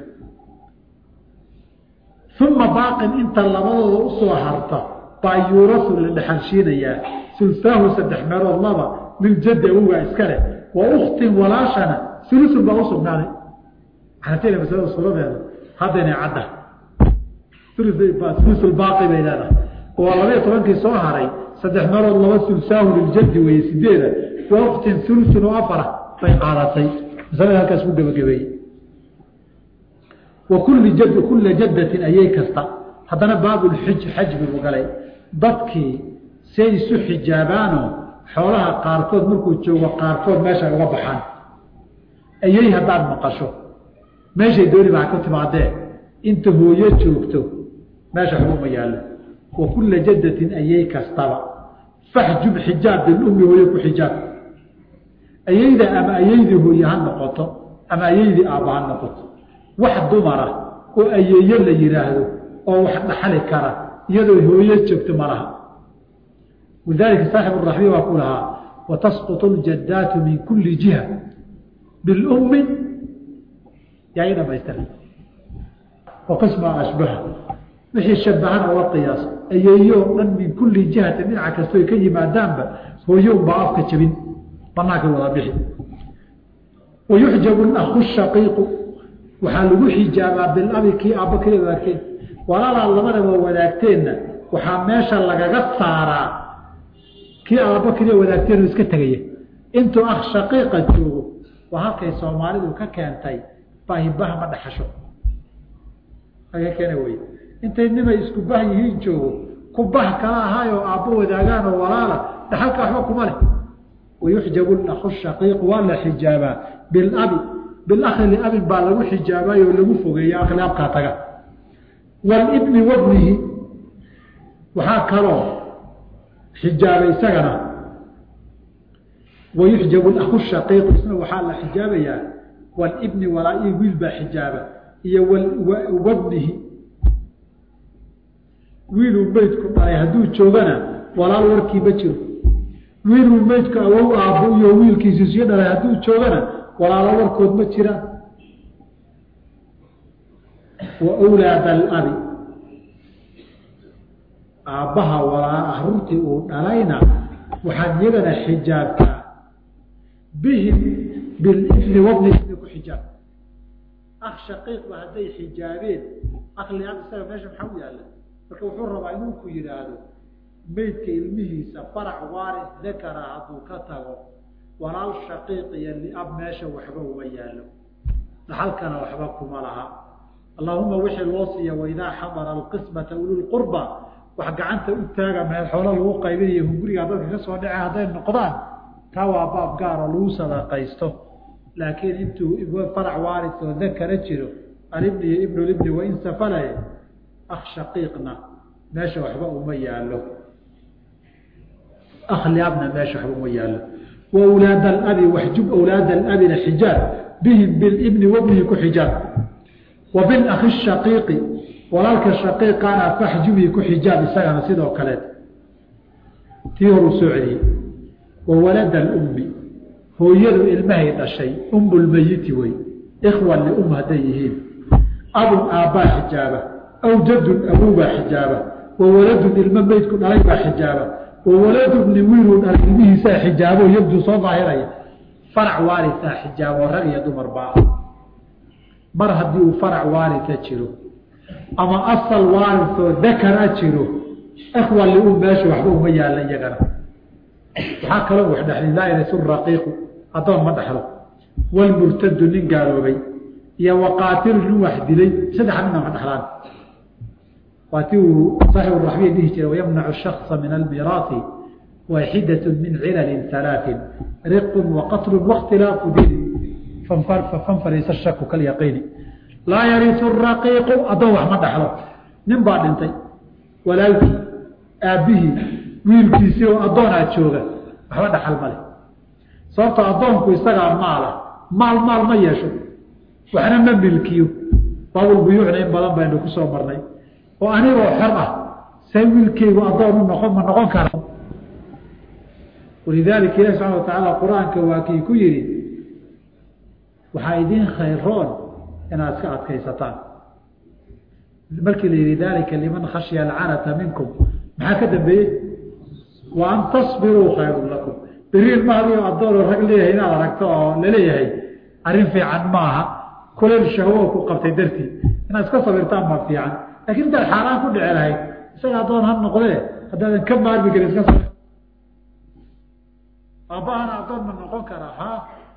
uma baaqin inta labadooda usoo harta baa yuurasu la dhexalshiinayaa sulsaahu saddex meelood laba liljaddi awowgaa iska leh wa uktin walaashana sulusun baa usugnaaday xanafiyada masalada suuradeeda haddayna cadda sulusulbaaqi bay leedahay waa labaiyo tobankii soo haray saddex meelood laba sulsaahu liljaddi weeye sideeda wa uktin sulusun oo afara bay qaadatay masalada halkaas ku gebagabeeyey wakuli jad kula jaddatin ayay kasta haddana baabulxij xajbi buu galay dadkii say isu xijaabaanoo xoolaha qaarkood markuu joogo qaarkood meesha uga baxaan ayay haddaad maqasho meeshay dooni baa ku timaadee inta hooyo joogto meesha xuguma yaallo wa kula jaddatin ayay kastaba faxjub xijaab bilummi hooyo ku xijaab ayayda ama ayaydii hooye ha noqoto ama ayaydii aabba ha noqoto wax dumara oo ayeeyo la yidhaahdo oo wax dhaxali kara iyadoo hooyo joogto ma laha walidaalika saaxibu raxbiya waa ku lahaa watasqutu ljaddaatu min kulli jiha bilummi yaa ii dhamaystira waqismaa ashbaha wixii shabahana oga qiyaas ayeeyo dhan min kulli jihatin dhinaca kastoo ka yimaadaanba hooyo unbaa afka jabin banaanka wada bixi wayuxjabu aku shaqiiqu waxaa lagu xijaabaa bilabi kii aabba kaliya wadaagteen walaalaa labadaba wadaagteenna waxaa meesha lagaga saaraa kii aabba kaliya wadaagteen oo iska tegaya intuu akh shaqiiqa joogo waa halkay soomaalidu ka keentay baahibaha ma dhaxasho aga keena wey intay nimay isku bah yihiin joogo ku bah kala ahaayoo aabbo wadaagaan oo walaala dhaxalka waxba kuma leh wayuxjabu aku shaqiiqu waa la xijaabaa bilabi bilakhi liabin baa lagu xijaabayo oo lagu fogeeya akli abkaa taga walibni wabnihi waxaa kaloo xijaabay isagana wayuxjabu aku shaqiiqu isna waxaa la xijaabayaa walibni walaa-i wiil baa xijaaba iyo wabnihi wiiluu meydku dhalay hadduu joogana walaal warkii ma jiro wiiluu meydku awow aabbo iyo wiilkiisi sii dhalay hadduu joogana walaalo warkood ma jiraan wa wlaada alabi aabbaha walaa aruurtii uu dhalayna waxaad iyagana xijaabtaa bihim bilibni wabni ibni ku xijaab ak shaqiiqba hadday xijaabeen akli ab isaga meesha maxaa u yaalla marka wuxuu rabaa inuu ku yidhaahdo meydka ilmihiisa farac waaris dakara hadduu ka tago walaal shaqiiq iyo liab meesha waxba uma yaallo dhaxalkana waxba kuma laha allahuma wixii loo siiya waidaa xadara alqismata ululqurba wax gacanta u taaga meel xoolo lagu qaybinayo hungurigaa dadka ka soo dhace hadday noqdaan taa waa baab gaar oo lagu sadaqaysto laakiin intuu farac waaris oo dakara jiro alibni iyo ibnulibni wain safalaye akh shaqiiqna meesha waxba uma yaallo akh liabna meesha waxba uma yaallo wa wlaad alabi waxjub awlaada alabina xijaab bihim bilibni wabnihi ku xijaab wa bilakhi shaqiiqi walaalka shaqiiqana faxjubii ku xijaab isagana sidoo kaleet tii horuu soo celiyey wa walada alummi hooyadu ilmahay dhashay ummulmeyiti wey ikhwan lium hadday yihiin abun aabbaa xijaaba aw jadun awowbaa xijaaba wa waladun ilmo meydku dhalay baa xijaaba wa waladu bni wiiluu dhalay ilmihiisaa xijaabo yabduu soo daahiraya farac waarisaa xijaabo rag iyo dumar baa mar haddii uu farac waarisa jiro ama asal waarisoo dakara jiro ikhwa lium meesha waxba uma yaalla iyagana waxaa kaloo wax dhexli laa yarisu raqiiqu addoon ma dhexlo walmurtadu nin gaaloobay iyo waqaatilu nin wax dilay saddexa midna ma dhexlaan waa ti uu saaxibu raxbiya dhihi jiray wayamnacu shaksa min almiraati waaxidat min cilalin halaatin riqun waqatlun wakhtilaafu diini fanfariisa shaku kalyaqiini laa yarisu raqiiqu addoon wax ma dhexlo nin baa dhintay walaalkii aabbihii wiilkiisii oo addoonaa jooga waxba dhaxal ma leh sababto addoonku isagaa maala maal maal ma yeesho waxna ma milkiyo baabulbuyuucna in badan baynu ku soo marnay oo anigoo xor ah say wiilkeygu addoon u noqon ma noqon kara walidaalika ilahi subxana wa tacaala qur-aanka waa kii ku yidhi waxaa idiin khayroon inaad iska adkaysataan markii la yihi dalika liman khashya alcanata minkum maxaa ka dambeeyey wa an tasbiruu khayrun lakum beriil mahadiyo addoonoo rag leeyahay inaad aragto oo laleeyahay arrin fiican maaha kuleyl shahwo ku qabtay dartii inaad iska sabirtaan baa fiican lakin intaad xaaraan ku dhici lahayd isaga addoon ha noqdee haddaadan ka maarmi karin iska sabir aabbahana addoon ma noqon karaa ha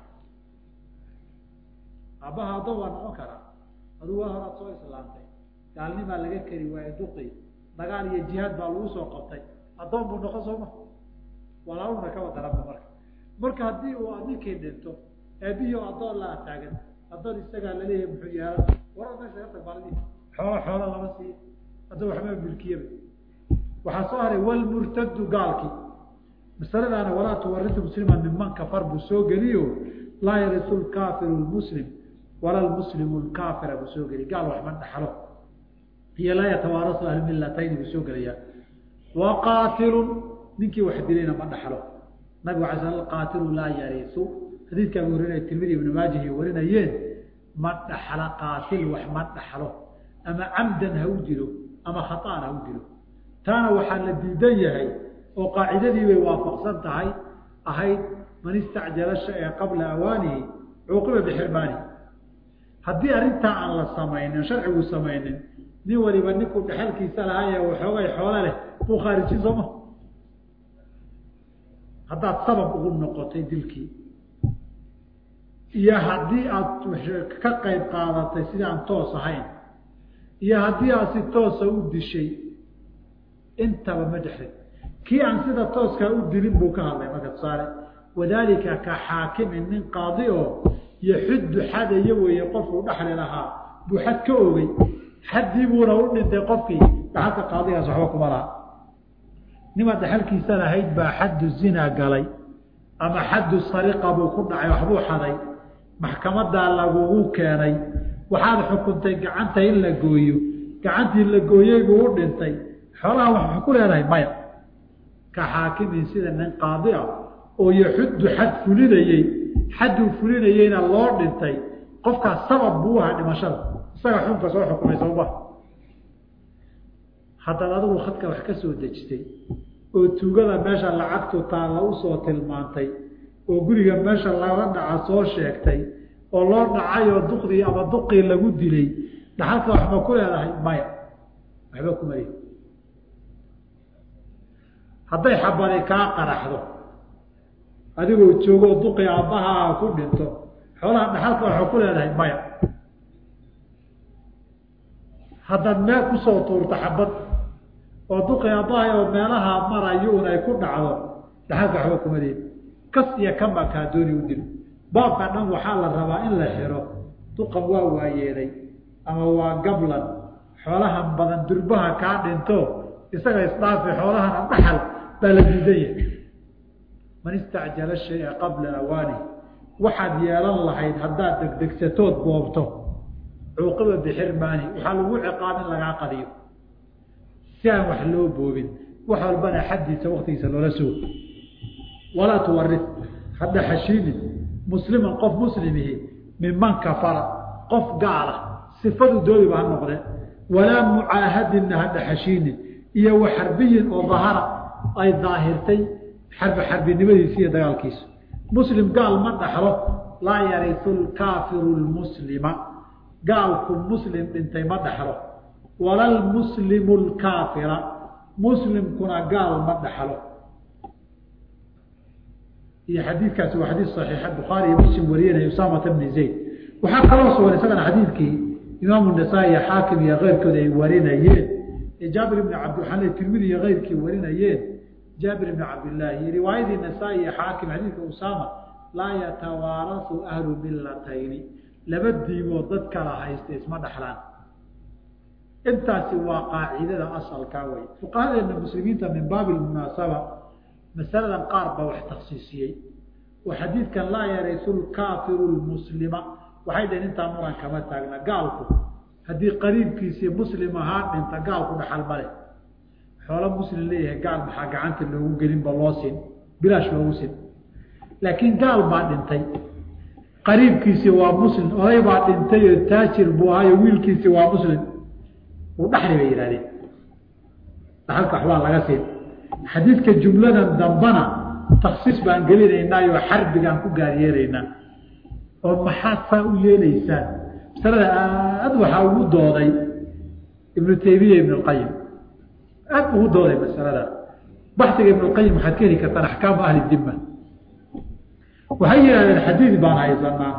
aabbaha addoon waa noqon karaa aduu waa horaad soo islaamtay gaalnimaa laga keri waaye duqi dagaal iyo jihaad baa lagu soo qabtay addoon buu noqon sooma walaaluna kaba daranba marka marka haddii uu ninkii dhinto aabihii oo addoon laa taagan addoon isagaa laleeyahay muxuu yaala warar meesha ka tag baaldi xoolo xoolo lama siiyo hadda waxba milkiyaba waxaa soo haray walmurtadu gaalkii masaladaana walaa tuwaritu musliman minman kafar buu soo geliyo laa yarisu lkaafiru lmuslim wala lmuslimu lkaafira buu soo geliy gaal waxma dhaxlo iyo laa yatawaarasu ahlmilatayni buu soo gelayaa wa qaatilun ninkii wax dilayna ma dhaxlo nabigu ala sl qaatilu laa yarisu xadiidka abu hurera tirmidi ibnu maajihi warinayeen ma dhaxla qaatil wax ma dhaxlo ama camdan ha u dilo ama khaaan ha u dilo taana waxaa la diidan yahay oo qaacidadii bay waafaqsan tahay ahayd man istacjala shaya qabla awaanihi cuuqiba bixirmaani haddii arrintaa aan la samaynin sharcigu samaynin nin waliba ninkuu dhexalkiisa lahaye waxoogay xoolo leh buu khaarijin sooma haddaad sabab ugu noqotay dilkii iyo haddii aada ka qayb qaadatay sidii aan toos ahayn iyo haddii aad si toosa u dishay intaba ma dhexrin kii aan sida tooskaa u dilin buu ka hadlay marka tusaale wadaalika ka xaakimin nin qaadi oo yaxuddu xadaya weeye qofkuu dhexli lahaa buu xad ka ogey xaddii buuna u dhintay qofkii dhaxalka qaadigaas waxba kuma laha nimaad dhaxalkiisa lahayd baa xaddu zina galay ama xaddu sariqa buu ku dhacay waxbuu xaday maxkamadaa lagugu keenay waxaad xukuntay gacanta in la gooyo gacantii la gooyey buu u dhintay xoolaha wax ku leedahay maya ka xaakimin sida nin qaadi ah oo yaxuddu xad fulinayey xadduu fulinayeyna loo dhintay qofkaas sabab buu ahaa dhimashada isaga xunka soo xukumay sawba haddaad adigu khadka wax ka soo dejisay oo tuugada meesha lacagtu taalla usoo tilmaantay oo guriga meesha laga dhaca soo sheegtay oo loo dhacay oo duqdii ama duqii lagu dilay dhaxalka waxba ku leedahay maya waxba kuma lehi hadday xabari kaa qaraxdo adigoo joogoo duqii aabbahaa ku dhinto xoolaha dhaxalka waxba ku leedahay maya haddaad meel kusoo tuurto xabad oo duqii aabbahay oo meelaha marayo un ay ku dhacdo dhaxalka waxba kuma lehi kas iyo kanbaa kaa dooni u dil baabka dhan waxaa la rabaa in la xiro duqan waa waayeelay ama waa gablan xoolahan badan durbaha kaa dhinto isaga isdhaafi xoolahana dhaxal baa la diidan yahay man istacjala shaya qabla awaani waxaad yeelan lahayd haddaad degdegsatood boobto cuuqiba bixirmaani waxaa lagu ciqaab in lagaa qadiyo si aan wax loo boobin wax walbana xaddiisa waktigiisa loola sugo walaa tuwaris hadda xashiinin musliman qof muslimihi minman kafara qof gaala sifadu doodiba ha noqde walaa mucaahadinna hadda xashiinin iyo wa xarbiyin oo dahara ay daahirtay xarbi xarbinimadiisi iyo dagaalkiisu muslim gaal ma dhaxlo laa yarisu lkaafiru lmuslima gaalku muslim dhintay ma dhaxlo wala lmuslimu lkaafira muslimkuna gaal ma dhaxlo iyo xadiidkaasi waa xadiid saxiixa bukhaari iyo muslim wariyanaya usaamata bni zayd waxaa kaloo sugan isagana xadiidkii imaamu nasaa-i iyo xaakim iyo keyrkooda ay warinayeen ee jaabir ibni cabdi waxaan le tirmidi iyo keyrkii warinayeen jaabir ibni cabdillaahi riwaayadii nasaa-i iyo xaakim xadiidka usaama laa yatawaarasu ahlu millatayni laba diimood dad kala haysta isma dhexlaan intaasi waa qaacidada asalkaa wey fuqahadeena muslimiinta min baabi lmunaasaba masaladan qaar baa wax taksiisiyey oo xadiidkan laa yarisu lkaafiru lmuslima waxay dhaheen intaa muran kama taagna gaalku haddii qariibkiisii muslim ahaa dhinta gaalku dhaxal male xoolo muslim leeyahay gaal maxaa gacanta loogu gelinba loo sin bilaash loogu sin laakiin gaal baa dhintay qariibkiisii waa muslim oday baa dhintay oo taajir buu ahaayo wiilkiisii waa muslim uu dhaxli bay yihahdeen dhaxalka waxbaa laga siin xadiidka jumladan dambana taksiis baan gelinaynaayo xarbigaan ku gaar yeelaynaa oo maxaad saa u yeelaysaan masalada aad waxaa ugu dooday ibnu taymiya ibn lqayim aad ugu dooday masalada baxiga ibn lqayim waxaad ka heli kartaan axkaamu ahli dima waxay yidhahdeen xadiid baan haysanaa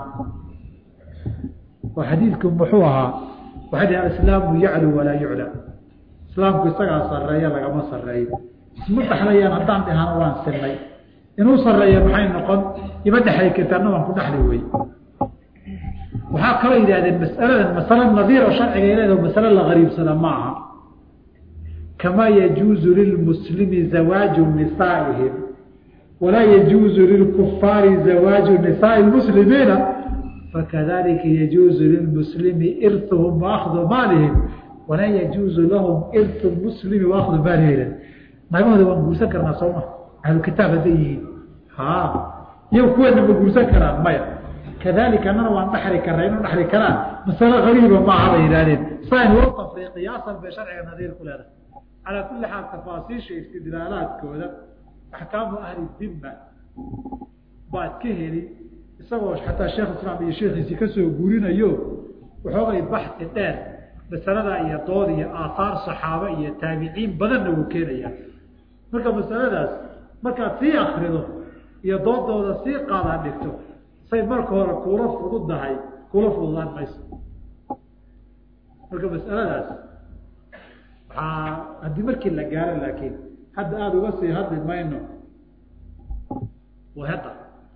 oo xadiidku muxuu ahaa waxay dhaheen alislaamu yaclu walaa yucla islaamku isagaa sareeya lagama sareeyo isma dhexlayaan haddaan dhihana waan sinay inuu sareeya maxay noqon ima dhexli kartaana waan ku dhexli wey waxaa kaloo yidhahdeen masaladan masalo nadiir oo sharciga leedaho masalo la gariibsada ma aha kamaa yajuuzu lilmuslimi zawaaju nisaaihim walaa yajuuzu lilkufaari zawaaju nisaai lmuslimiina fakadalika yajuuzu lilmuslimi irtuhum waakdu maalihim walaa yajuuzu lahum irtu muslimi waakdu maalihim nagahooda waan guursan karnaa sooma ahlu kitaab hadday yihiin ha iyo kuweena ma guursan karaan maya kadalika annana waan dhaxli karnaa inu dhaxli karaan masalo qariiba maaha bay yidhahdeen sayn loo tafriiqiyo asal bay sharciga nadiir ku leedahay calaa kulli xaal tafaasiisha istidlaalaadkooda axkaamu ahli dimma baad ka heli isagoo xataa sheekh islaam iyo sheekhiisii kasoo guurinayo waxoogay baxsi dheer masalada iyo dood iyo aathaar saxaaba iyo taabiciin badanna wuu keenaya marka masaladaas markaad sii akrido iyo doodooda sii qaadaa dhigto say marka hore kuula fududahay kuula fududaan mayso marka masaladaas waxaa haddii markii la gaaro laakiin hadda aada uga sii hadli mayno waheda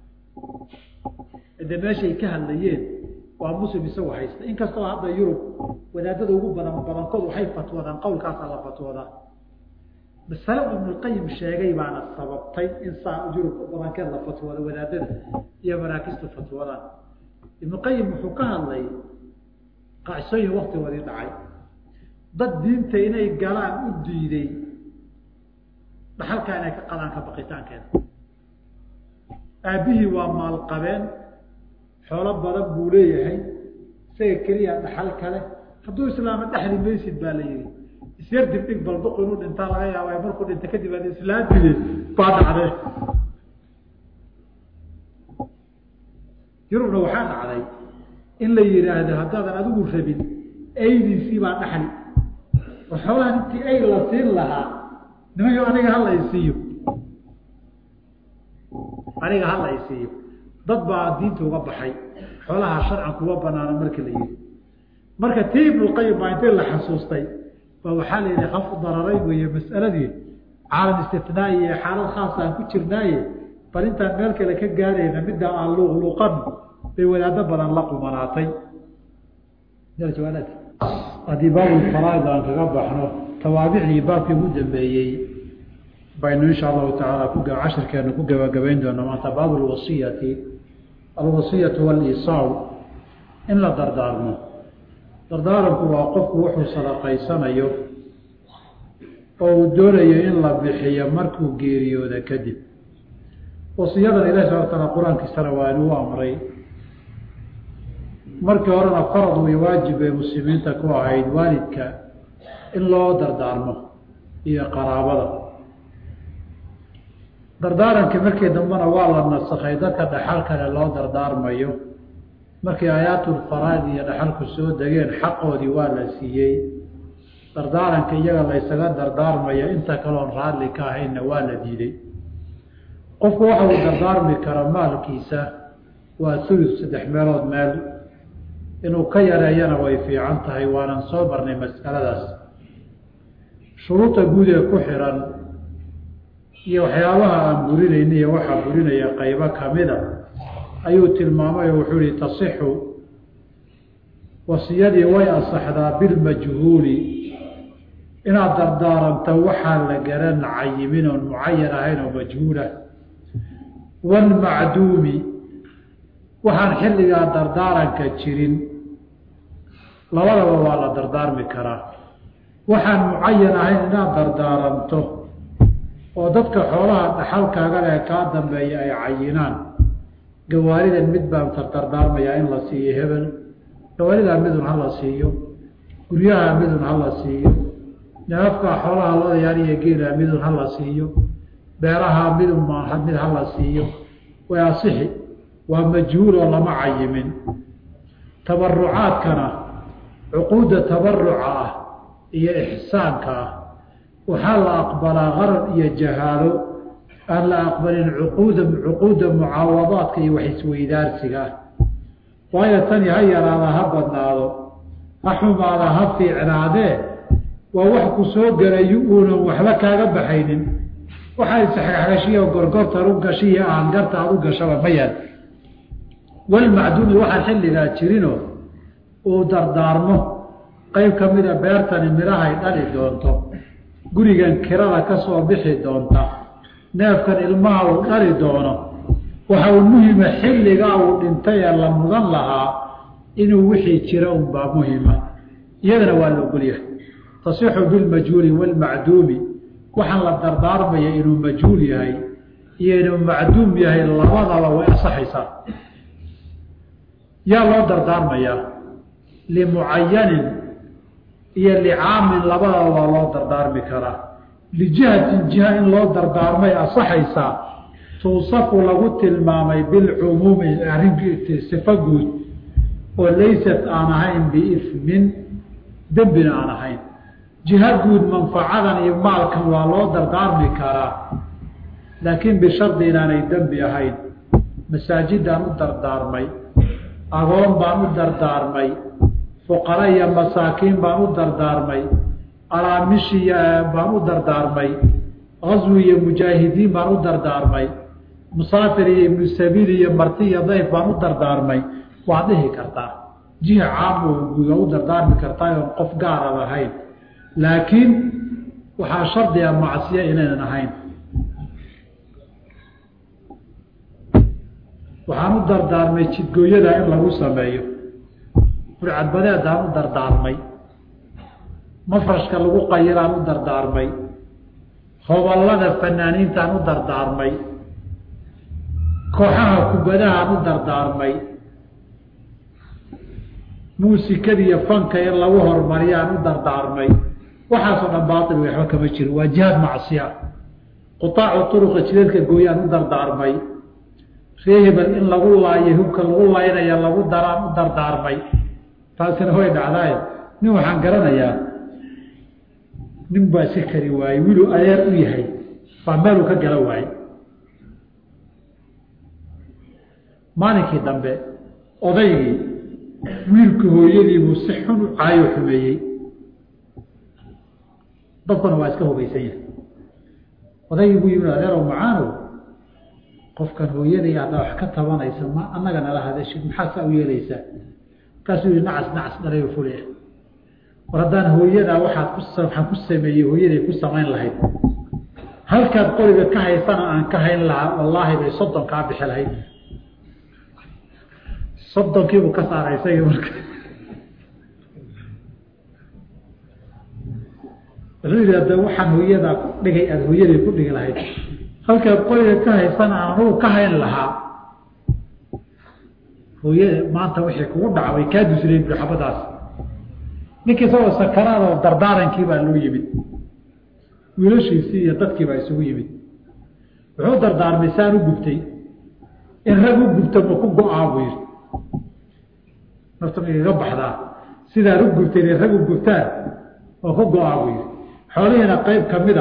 de meeshay ka hadlayeen waa muslim isagu haysta inkastoo hadda yurub wadaadada ugu badan badankood waxay fatwoodaan qowlkaasaa la fatwoodaa masale ibnulqayim sheegay baana sababtay in saa yurub badankeed la fatwooda wadaadada iyo maraakistu fatwoodaan ibnuqayim wuxuu ka hadlay qacsooyin waktigoodii dhacay dad diinta inay galaan u diiday dhaxalkaa inay ka qadaan ka baqitaankeeda aabbihii waa maalqabeen xoolo badan buu leeyahay isaga keliya dhaxal kale hadduu islaama dhexli maysid baa la yihi isyar dibdhig balduq inuu dhintaa laga yaaba markuu dhinta kadib aad islaamtide baa dhacday yurubna waxaa dhacday in la yihaahdo haddaadan adigu rabin aydiisii baa dhaxli oo xoolahan intii ay la siin lahaa nimanyo aniga hala isiiyo aniga hala isiiyo dad baa diinta uga baxay xoolaha sharcan kuwa banaana marka la yihi marka tii ibnulqayim baa intii la xasuustay ba waxaa la yihi kaf dararay weeye mas'aladii caalam istinaa'i iyo xaalad khaasa aan ku jirnaaye bal intaan meel kale ka gaarayna middaa aan luuqluuqan bay wadaado badan la qumanaatay haddii baabulfaraaid aan kaga baxno tawaabicdii baabkii ugu dambeeyey baynu insha allahu tacaala ku cashirkeena ku gabagabayn doona maanta baabu lwasiyati alwasiyatu waliisaaw in la dardaarmo dardaaranku waa qofku wuxuu sadaqaysanayo oo uu doonayo in la bixiyo markuu geeriyooda kadib wasiyadan ilahi subana taala qur-aankiisana waa inuu amray markii horena farad way waajib bay muslimiinta ku ahayd waalidka in loo dardaarmo iyo qaraabada dardaarankii markii dambena waa la nasakhay dadka dhaxal kale loo dardaarmayo markii aayaatulfaraad iyo dhaxalku soo degeen xaqoodii waa la siiyey dardaaranka iyaga laysaga dardaarmaya inta kaloon raalli ka ahaynna waa la diiday qofku waxa uu dardaarmi karo maalkiisa waa sulus saddex meelood meel inuu ka yareeyana way fiican tahay waanan soo marnay mas'aladaas shuruuda guud ee ku xiran iyo waxyaabaha aan burinayna iyo waxaa burinaya qaybo kamida ayuu tilmaamay oo wuxuu ihi tasixu wasiyadii way asaxdaa bilmajhuuli inaad dardaaranto waxaan la garan cayimin oon mucayan ahayn oo majhuulah waalmacduumi waxaan xilligaa dardaaranka jirin labadaba waa la dardaarmi karaa waxaan mucayan ahayn inaad dardaaranto oo dadka xoolaha dhaxalkaaga leh kaa dambeeya ay cayinaan gawaaridan mid baan tardardaarmayaa in la siiyo hebel gawaaridaa midun hala siiyo guryaha midun hala siiyo neefkaa xoolaha loodayaal iyo geela midun hala siiyo beeraha midun mid hala siiyo way asixi waa majhuul oo lama cayimin tabarucaadkana cuquudda tabaruca ah iyo ixsaanka ah waxaa la aqbalaa qarar iyo jahaalo aan la aqbalin cuquuda cuquudda mucaawadaadka iyo wax isweydaarsiga ah waayo tani ha yaraada ha badnaado ha xumaada ha fiicnaadee waa wax ku soo gelayo uunan waxba kaaga baxaynin waxaa isxagxagashiya gorgortan u gashiya aan garta aad u gashaba ma yaal walmacduumi waxaan xilligaa jirinoo uu dardaarmo qayb ka mida beertani midhahay dhali doonto gurigan kirada ka soo bixi doonta neefkan ilmaha uu dhali doono waxa uu muhima xilligaa uu dhintay ee la mudan lahaa inuu wixii jira unbaa muhima iyadana waa la ogolyahay tasixu bilmajhuuli waalmacduumi waxaan la dardaarmaya inuu majhuul yahay iyo inuu macduum yahay labadaba way asaxaysaa yaa loo dardaarmayaa limucayanin iyo licaamin labadaba waa loo dardaarmi karaa lijihatin jiha in loo dardaarmay asaxaysaa tuusafu lagu tilmaamay bilcumuumi arrin sifo guud oo laysat aan ahayn biifmin dembina aan ahayn jiha guud manfacadan iyo maalkan waa loo dardaarmi karaa laakiin bishardi inaanay dembi ahayn masaajidaan u dardaarmay agoon baan u dardaarmay fuqara iyo masaakiin baan u dardaarmay alaamishi baan u dardaarmay qaswi iyo mujaahidiin baan u dardaarmay musaafir iyo ibnu sabiil iyo marti iyo dayf baan u dardaarmay waad dhihi kartaa jiha caam oo guud waa u dardaarmi kartaa oon qof gaarad ahayn laakiin waxaa shardiga macsiya inaynan ahayn waxaan u dardaarmay jidgooyada in lagu sameeyo burcadbadeedaan u dardaarmay mafrashka lagu qayiraan u dardaarmay hoballada fanaaniintaan u dardaarmay kooxaha kubadahaan u dardaarmay muusikada iyo fanka in lagu horumariyaan u dardaarmay waxaasoo dhan baail waxba kama jiro waa jihaad macsiya qutaacu uruqa jidadka gooyaan u dardaarmay reehebel in lagu laayo hubka lagu laynaya lagu daraan u dardaarmay taasina way dhacdaay nin waxaan garanayaa nin baa iska kari waayey wiiluu adeer u yahay baa meeluu ka gala waayey maalinkii dambe odaygii wiilka hooyadiibuu si xun u caayo xumeeyey dadkuna waa iska hubaysan yahay odaygii buu yimid adeerow macaanow qofkan hooyaday haddaa wax ka tabanaysa ma annaga nala hadashid maxaa saa u yeelaysaa markaasuu yihi nacas nacas dhalayo fuli ah war haddaan hooyadaa waxaad ku waxaan ku sameeyey hooyaday ku samayn lahayd halkaad qoriga ka haysana aan ka hayn lahaa wallaahi bay soddon kaa bixi lahayd soddonkiibuu ka saaray isagii marka wuxuu yidhi hadda waxaan hooyadaa ku dhigay aada hooyaday ku dhigi lahayd halkaad qoriga ka haysana aan anugu ka hayn lahaa hooyada maanta wixii kugu dhaca way kaa dusleen bui xabadaas ninkii isagoo sakaraad oo dardaarankii baa loo yimid wiilashiisii iyo dadkii baa isugu yimid wuxuu dardaarmay saan u gubtay in rag u gubta ma ku go-aa buu yidhi nafta ma igaga baxdaa sidaan u gubtay inay rag u gubtaan oo ku go-aa buu yidhi xoolihiina qayb ka mid a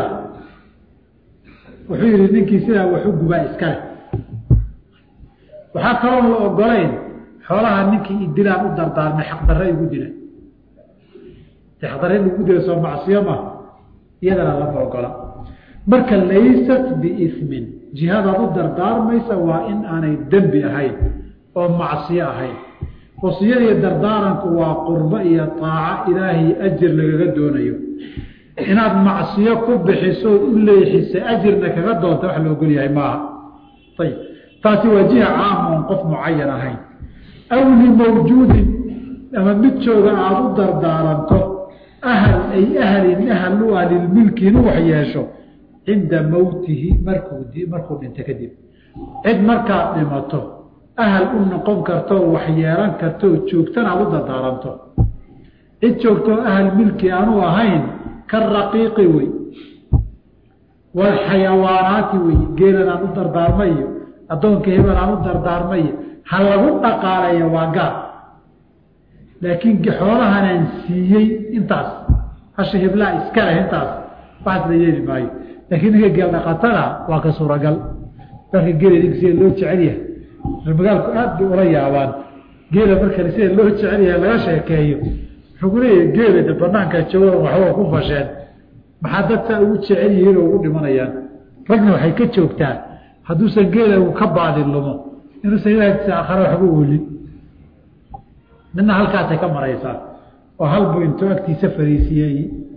wuxuu yidhi ninkii sidaa wax u gubaa iskale waxaa kaloon la ogolayn xoolaha ninkii idilaan u dardaarmay xaqdarre igu dila de xaqdarre in lagu dila soo macsiyo ma iyadana lama ogola marka laysat biismin jihadaad u dardaarmaysa waa in aanay dembi ahayn oo macsiyo ahayn wasiyadiiyo dardaaranku waa qurbo iyo taaco ilaahay ajir lagaga doonayo inaad macsiyo ku bixiso u leexisa ajirna kaga doonta wax la ogol yahay maaha ayib taasi waa jiha caama oon qof mucayan ahayn aw limawjuudin ama mid jooga aada u dardaaranto ahal ay ahalin ahal u ah lilmilki inuu wax yeesho cinda mowtihi markuu markuu dhinto kadib cid markaad dhimato ahal u noqon kartoo wax yeelan kartoo joogtana aada u dardaaranto cid joogtoo ahal milki aanu ahayn ka raqiiqi wey walxayawaanaati wey geelan aan u dardaarmayo addoonka hebel aan u dardaarmayo ha lagu dhaqaalayo waa gaar laakiin xoolahanaan siiyey intaas hasha heblaa iska leh intaas waxaas la yeeli maayo laakiin ninka geel dhaqatada waa ka suuragal marka geela ninka sida loo jecel yahay magaalku aad bay ula yaabaan geela markale sida loo jecel yahay laga sheekeeyo wuxuu ku leeyahay geela de banaanka jooga waxba ku fasheen maxaa dadkaa ugu jecel yihiin oo ugu dhimanayaan ragna waxay ka joogtaa hadduusan geela uu ka baadin lumo inuusan ilaahtiisa aakhare waxba oolin midna halkaasay ka maraysaa oo halbuu intuu agtiisa fariisiyey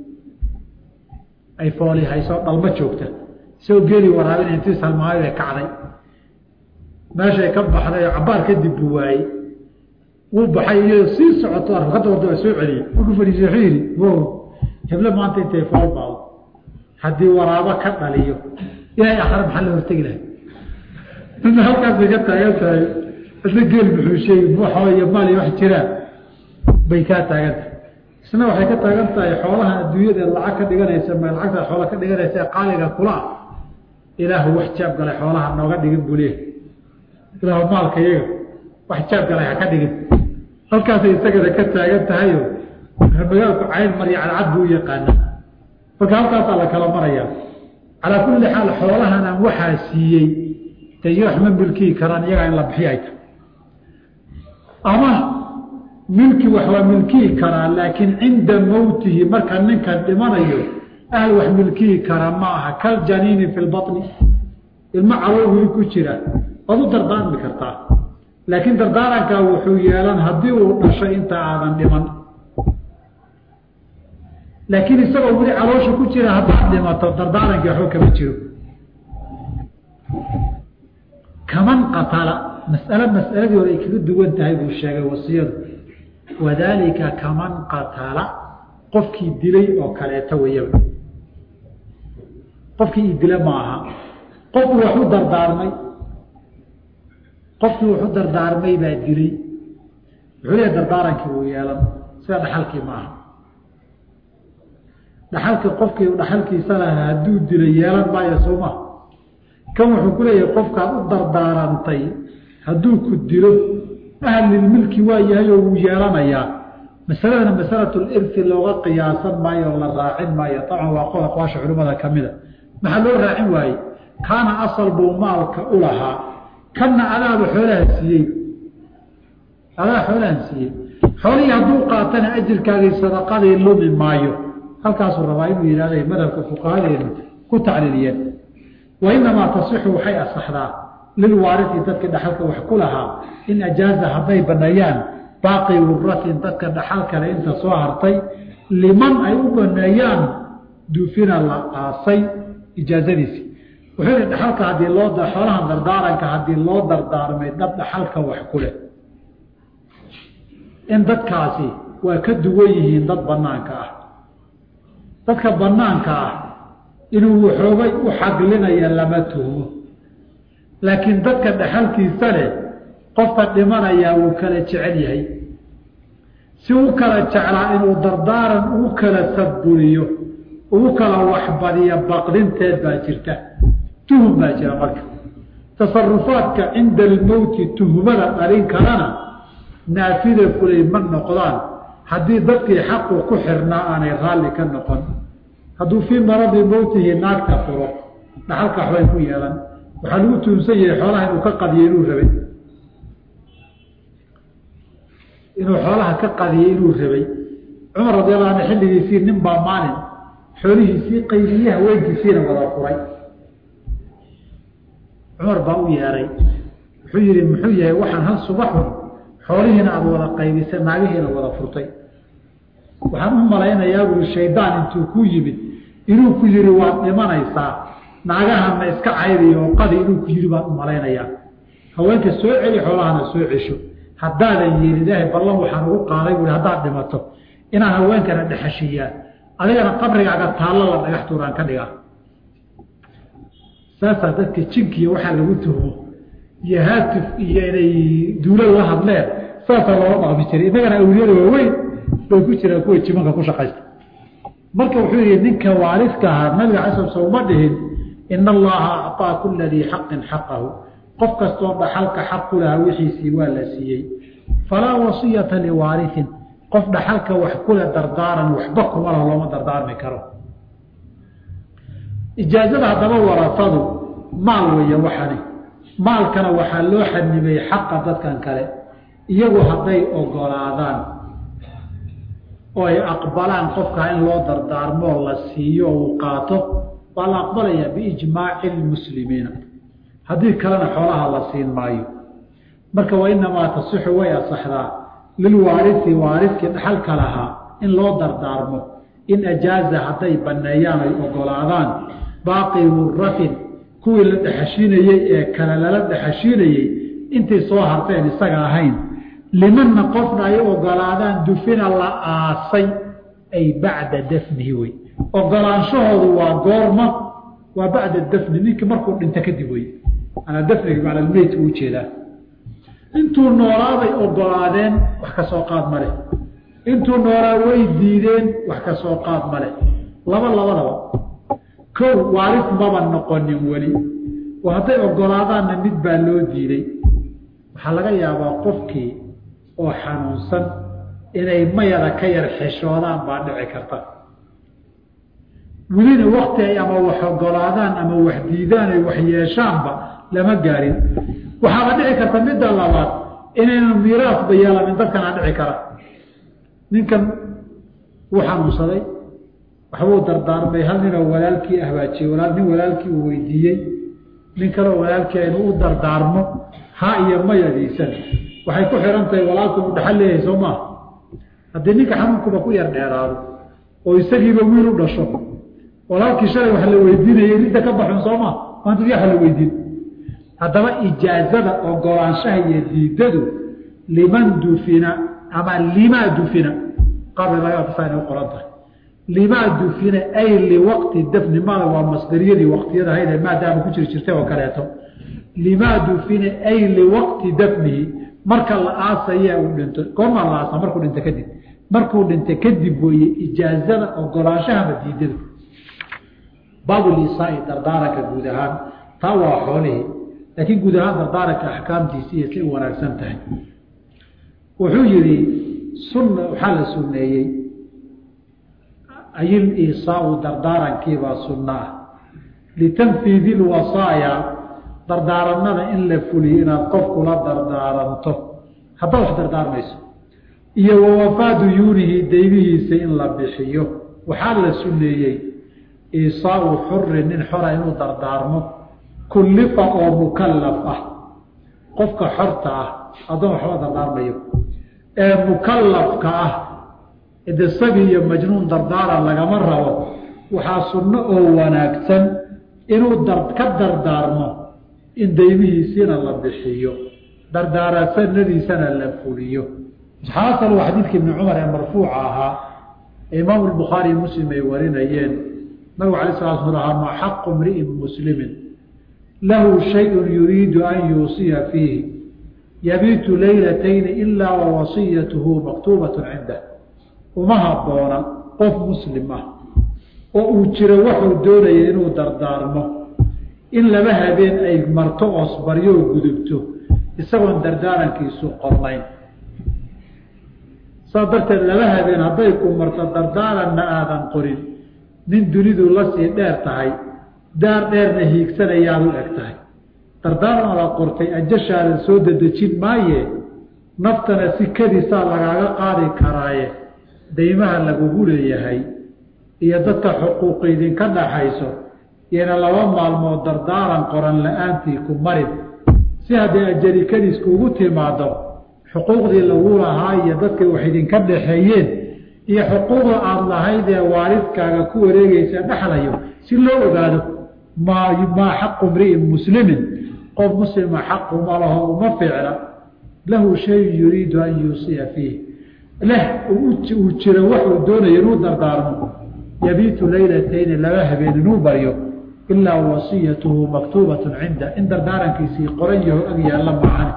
ay fooli hayso dhalmo joogta isagoo geeli waraabin intuu salmaayo bay kacday meeshay ka baxday cabaar kadib buu waayey wuu baxay iyo sii socoto arfakada wadaba soo celiyey markuu fadhiisay wuxuu yidhi wow heble maanta intay foolbaado haddii waraabo ka dhaliyo ilaahay akhre maxaa la hortegi lahay midna halkaasay ka taagan tahay isna geel buxuusheey buuxo iyo maal iyo wax jiraan bay kaa taagan tahay isna waxay ka taagan tahay xoolaha adduunyada lacag ka dhiganaysa ma lacagta xoola ka dhiganaysa ee qaaliga kula ah ilaahu wax jaab galay xoolaha nooga dhigin buu leeyahy ilaahu maalka iyaga wax jaab galay ha ka dhigin halkaasay isagana ka taagan tahayo magaalku cayn marya cadcad buu u yaqaana marka halkaasaa la kala maraya calaa kulli xaal xoolahanaan waxaa siiyey dee wax ma milkii karaan iyagaa in la bixiy ay tahay ama milki wax waa milkihi karaa laakiin cinda mowtihi marka ninkan dhimanayo ahl wax milkihi karaa ma aha kal janiini fi lbaطni ilmo calool weli ku jira waad u dardaarmi kartaa laakiin dardaarankaa wuxuu yeelan haddii uu dhashay inta aadan dhiman laakiin isagoo weli caloosha ku jira haddaad dhimato dardaarankii waxba kama jiro kaman qatala mas'ale mas'aladii hore ay kaga duwan tahay buu sheegay wasiyadu wadaalika kaman qatala qofkii dilay oo kaleeto weyaba qofkii i dila ma aha qofku wax u dardaarmay qofkii wax u dardaarmay baa dilay wuxuu leeyahy dardaarankii wuu yeelan sida dhaxalkii ma aha dhaxalkii qofkii dhaxalkiisa lahaa hadduu dilay yeelan maayo sooma kan wuxuu ku leeyahay qofkaad u dardaarantay hadduu ku dilo ahlilmilki waa yahay oo wuu yeelanayaa masaladana masalatulirti looga qiyaasan maayo oo la raacin maayo dabcan waa qol aqwaasha culimmada ka mida maxaa loo raacin waaye kaana asal buu maalka u lahaa kanna adaaba xoolaha siiyey adaa xoolahan siiyey xoolihii hadduu qaatana ajirkaagii sadaqadii lumi maayo halkaasuu rabaa inuu yidhahday madhabka fuqahadeenu ku tacliiliyeen wainamaa tasixu waxay asaxdaa lilwaarifi dadka dhaxalka wax ku lahaa in ajaaza hadday baneeyaan baaqi wuratin dadka dhaxal kale inta soo hartay liman ay u baneeyaan duufina la aasay ijaazadiisi wuxuu yihi dhaxalka haddii loo xoolahan dardaaranka haddii loo dardaarmay dad dhaxalka wax ku leh in dadkaasi waa ka duwan yihiin dad banaanka ah dadka banaanka ah inuu waxoogay u xaglinaya lama tuhmo laakiin dadka dhaxalkiisa leh qofka dhimanayaa wuu kala jecel yahay si u kala jeclaa inuu dardaaran ugu kala sadburiyo ugu kala waxbadiyo baqdinteed baa jirta tuhum baa jira marka tasarufaadka cinda almowti tuhmada dhalin karana naafida fulay ma noqdaan haddii dadkii xaqu ku xirnaa aanay raalli ka noqon hadduu fii maradi mowtihi naagta furo dhaxalka waxbay ku yeelan waxaa lagu tuunsan yahay xoolaha inuu ka qadiyey inuu rabay inuu xoolaha ka qadiyey inuu rabay cumar radiallahu anhu xilligiisii nin baa maalin xoolihiisii qaybiye haweenkiisiina wada furay cumar baa u yeeray wuxuu yihi muxuu yahay waxaan hal subaxun xoolihiina aada wada qaybisay naagihiina wada furtay waxaan u malaynayaa buri shaydaan intuu ku yimid inuu ku yihi waad dhimanaysaa naagahana iska caydiyo oo qadi inuu ku yihi baan u malaynayaa haweenka soo celi xoolahana soo cesho haddaadan yeelin ilaahay ballan waxaan ugu qaaday buui haddaad dhimato inaan haweenkana dhexashiiyaa adigana qabrigaaga taallo la dhagax tuuraan ka dhigaa saasaa dadka jinkiiyo waxaa lagu tuhmo iyo haatif iyo inay duulo la hadleen saasaa looga dhaqmi jiray innagana awliyada waaweyn bay ku jiraan kuwa jimanka ku shaqaysta marka wuxuu yihi ninka waariska ahaa nabiga casab sowma dhihin ina allaha acطaa kula dii xaqin xaqahu qof kastoo dhaxalka xaq ku lahaa wixiisii waa la siiyey falaa wasiyata liwaariin qof dhaxalka wax kule dardaaran waxba kuma laho looma dardaarmi karo ijaazada haddaba warasadu maal weeye waxani maalkana waxaa loo xanibay xaqa dadkan kale iyagu hadday ogolaadaan oo ay aqbalaan qofkaa in loo dardaarmoo la siiyo o uu qaato waa la aqbalayaa biijmaaci lmuslimiina haddii kalena xoolaha la siin maayo marka wa inamaa tasixu way asaxdaa lilwaarisi waariskii dhaxalka lahaa in loo dardaarmo in ajaaza hadday banneeyaan ay ogolaadaan baaqi wuratin kuwii la dhexashiinayey ee kale lala dhexashiinayey intay soo harteen isaga ahayn limanna qofna ay ogolaadaan dufina la aasay ay bacda dafnihi wey ogolaanshahoodu waa goorma waa bacda dafni ninkii markuu dhinto kadib wey manaa dafniga macnaa meydka u jeedaa intuu noolaaday ogolaadeen wax ka soo qaad male intuu noolaa way diideen wax ka soo qaad male laba labadaba kow waaris maba noqonin weli oo hadday ogolaadaanna mid baa loo diiday waxaa laga yaabaa qofkii oo xanuunsan inay mayada ka yar xishoodaan baa dhici karta welina wakti ay ama wax ogolaadaan ama wax diidaan ay wax yeeshaanba lama gaarin waxaaba dhici karta midda labaad inaynan miiraasba yeelanin dadkanaa dhici kara ninkan wuu xanuunsaday waxbuu dardaarmay hal ninoo walaalkii ahbaajiyey walaal nin walaalkii uu weydiiyey nin kaleo walaalkii inuu u dardaarmo ha iyo mayadiisan waxay ku xihan tahay walaalku uu dhaxal leeyahay soo maa haddii ninka xanuunkuba ku yar dheeraado oo isagiiba wiil u dhasho walaalkii shalay wax la weydiinayay ridda ka baxun soo maa maanta yaxa la weydiin haddaba ijaazada ogolaanshaha iyo diidadu liman dufina ama limaa dufina qabrilaasa inay qoran tahay limaa dufina ay liwaqti dafni maada waa masdariyadii waqtiyada hayda maadaama ku jiri jirtay oo kaleeto limaa dufina ay liwaqti dafnihi marka la aasaya uu dhinto goormaa la aasa markuu dhinto kadib markuu dhinto kadib weeye ijaazada ogolaanshahama diidada baabulisaai dardaaranka guud ahaan taa waa xoolihii laakiin guud ahaan dardaaranka axkaamtiisi iyo say u wanaagsan tahay wuxuu yidhi sunna waxaa la sunneeyey ayil isaau dardaarankiibaa sunno ah litanfiidi lwasaaya dardaaranada in la fuliyo inaad qofkula dardaaranto haddaad wax dardaarmayso iyo wawafaa duyuunihi daybihiisa in la bixiyo waxaa la sunneeyey isaau xurin nin xora inuu dardaarmo kullifa oo mukallaf ah qofka xorta ah addoon waxba dardaarmayo ee mukallafka ah de sabi iyo majnuun dardaaran lagama rabo waxaa sunno oo wanaagsan inuu ka dardaarmo in daymihiisiina la bixiyo dardaarasanadiisana la fuliyo xaasal waa xadiidka ibni cumar ee marfuuca ahaa ee imaamu lbukhaari muslim ay warinayeen nabigu alay sala sl ahaa ma xaqu mri'in muslimin lahu shayun yuriidu an yuusiya fiihi yabiitu leylatayni ilaa wawasiyatuhu maktuubatun cindah uma habboona qof muslim ah oo uu jiro waxuu doonaya inuu dardaarmo in laba habeen ay marto oosbaryo oo gudubto isagoon dardaarankiisu qornayn saas darteed laba habeen hadday ku marto dardaaranna aadan qorin nin dunidu la sii dheer tahay daar dheerna hiigsanayaad u eg tahay dardaaran aad qortay ajashaadan soo dedejin maaye naftana sikadiisaa lagaaga qaadi karaaye daymaha lagugu leeyahay iyo dadka xuquuq idinka dhaxayso iyona laba maalmood dardaaran qoran la-aantii ku marin si hadday ajarikadiis kuugu timaado xuquuqdii lagu lahaa iyo dadkay wax idinka dhaxeeyeen iyo xuquuqda aada lahayd ee waalidkaaga ku wareegaysa dhexlayo si loo ogaado maa maa xaqu mri'in muslimin qof muslima xaquma laho uma ficla lahu shayun yuriidu an yuusiya fiih leh uu jiro waxuu doonayo inuu dardaarmo yabiitu leylatayni laba habeen inuu baryo ilaa wasiyatuhu maktuubatun cinda in dardaarankiisii qoran yaho ag yaalla maahane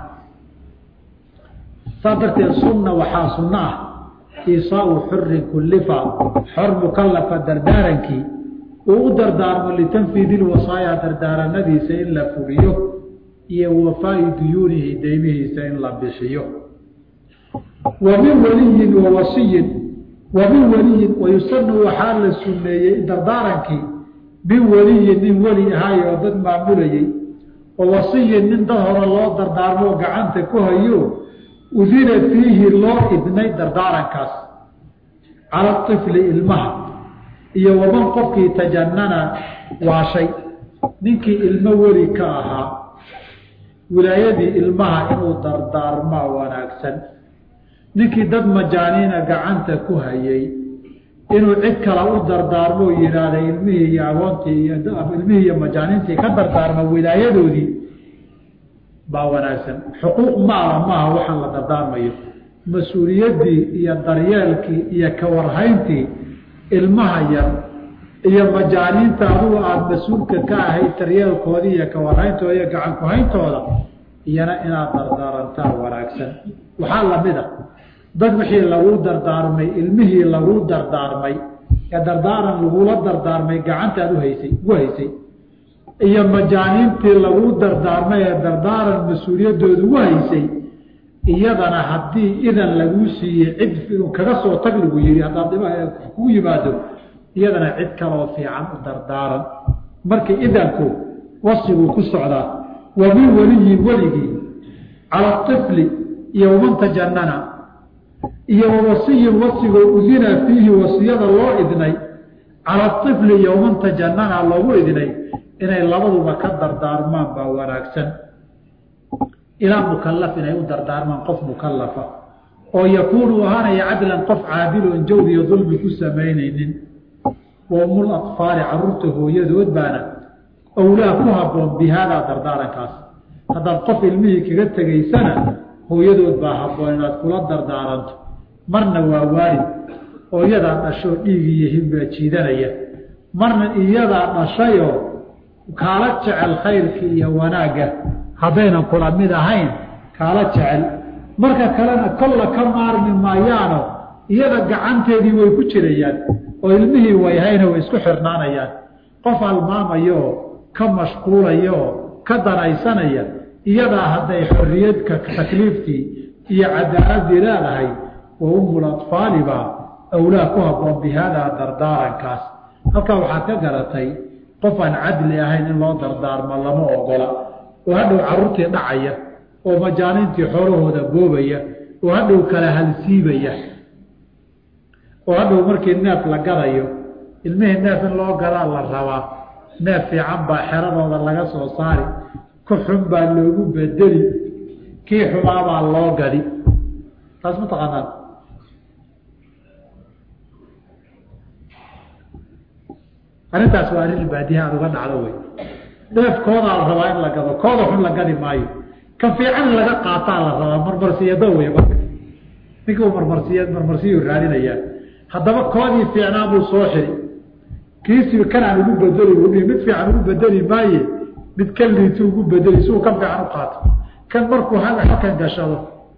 saas darteed sunna waxaa sunno ah isaau xurin kullifa xor mukallafa dardaarankii uu u dardaarmo litanfiidi lwasaaya dardaaranadiisa in la fuliyo iyo wafaa'i duyuunihi deymihiisa in la bixiyo wa min waliyin wa wasiyin wa min waliyin wayusanu waxaa la sunneeyey dardaarankii min waliyin nin weli ahaay oo dad maamulayey wa wasiyin nin dad hore loo dardaarmoo gacanta ku hayo udina fiihi loo idnay dardaarankaas cala ifli ilmaha iyo waman qofkii tajanana waashay ninkii ilmo weli ka ahaa wilaayadii ilmaha inuu dardaarmaa wanaagsan ninkii dad majaaniina gacanta ku hayay inuu cid kale u dardaarmoo yidhaahda ilmihii iyo agoontii iyo ilmihii iyo majaaniintii ka dardaarma wilaayadoodii baa wanaagsan xuquuq maala maaha waxaan la dardaarmayo mas-uuliyaddii iyo daryeelkii iyo kawarhayntii ilmaha yar iyo majaaniinta adugu aada mas-uulka ka ahayd daryeelkoodii iyo kawarhayntooda iyo gacan ku-hayntooda iyana inaad dardaarantaa wanaagsan waxaa lamid a dad wixii laguu dardaarmay ilmihii laguu dardaarmay ee dardaaran lagula dardaarmay gacantaad uhaysay ugu haysay iyo majaaniintii laguu dardaarmay ee dardaaran mas-uuliyaddooda ugu haysay iyadana haddii idan laguu siiyey cid kaga soo tag lagu yihi haddaad dhib kugu yimaado iyadana cid kaloo fiican u dardaaran marka idanku wasiguu ku socdaa wa min weliyin weligii cala طifli iyo waman tajanana iyo wawasiyin wasigoo udina fiihi wasiyada loo idnay cala طifli iyo waman tajanana loogu idnay inay labaduba ka dardaarmaan baa wanaagsan ilaa mukalaf inay u dardaarmaan qof mukalafa oo yakuunu ahaanaya cadlan qof caadiloon jawr iyo dulmi ku samaynaynin wa umul aطfaali caruurta hooyadood baana awlaa ku habboon bi haadaa dardaarankaas haddaad qof ilmihii kaga tegaysana hooyadood baa habboon inaad kula dardaaranto marna waa waalid oo iyadaa dhashoo dhiig iyo hibbaa jiidanaya marna iyadaa dhashayoo kaala jecel khayrka iyo wanaagga haddaynan kula mid ahayn kaala jecel marka kalena kolla ka maarmi maayaano iyada gacanteedii way ku jirayaan oo ilmihii wayhayna way isku xirnaanayaan qof halmaamayaoo ka mashquulayaoo ka danaysanaya iyadaa hadday xorriyadka takliiftii iyo cadaaladii leedahay wa umul atfaalibaa awlaa ku habboon bi haadaa dardaarankaas halkaa waxaad ka garatay qof aan cadli ahayn in loo dardaarmo lama ogola oo hadhow carruurtii dhacaya oo majaaniintii xoolahooda boobaya oo hadhow kala halsiibaya oo hadhow markii neef la gadayo ilmihii neef in loo gadaa la rabaa neef fiican baa xeradooda laga soo saari ku xun baa loogu bedeli kii xumaabaa loo gadi taas ma taqaanaan arrintaas waa arrin baadiha aad uga dhacdo wey neef koodaa la rabaa in la gado kooda xun la gadi maayo kan fiican in laga qaataa la rabaa marmarsiyado wey marka ninka uu marmarsiy marmarsiyuu raadinayaa haddaba koodii fiicnaa buu soo xiri kiisii kanaan ugu bedeli buu dhihi mid fiican ugu bedeli maaye mid ka liitu ugu bedeli si uu kan fiican u qaato kan markuu halkan gashado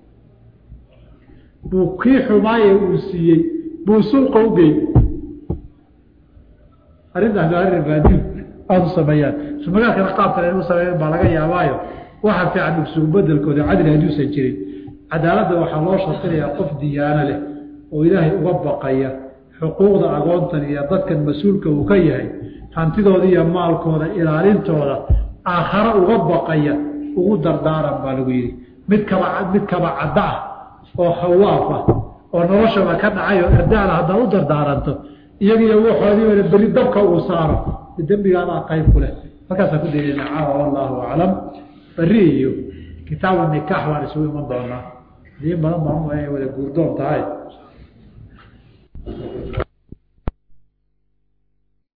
buu kii xumaaye uu siiyey buu suuqa u gey arrintaas waa arrin baadiyu aada u sameeyaan sumagaalkana qaab kale inu sameeyan baa laga yaabaayo waxa fiican ugsugu bedelkooda cadli hadduusan jirin cadaaladda waxaa loo shardinayaa qof diyaano leh oo ilaahay uga baqaya xuquuqda agoontan iyo dadkan mas-uulka uu ka yahay hantidooda iyo maalkooda ilaalintooda aakhare uga baqaya ugu dardaaran baa lagu yidhi mid kaba mid kaba cadda ah oo khawaaf ah oo noloshaba ka dhacay oo erdaala haddaad u dardaaranto iyagiiyo waxoodiibana beri dabka uu saaro dembigaadaa qayb ku leh halkaasaan ku daynayna caawa wallaahu aclam beri iyo kitaabu nikaax baan isugu iman doonaa diin badan baan u wada guurdoon tahay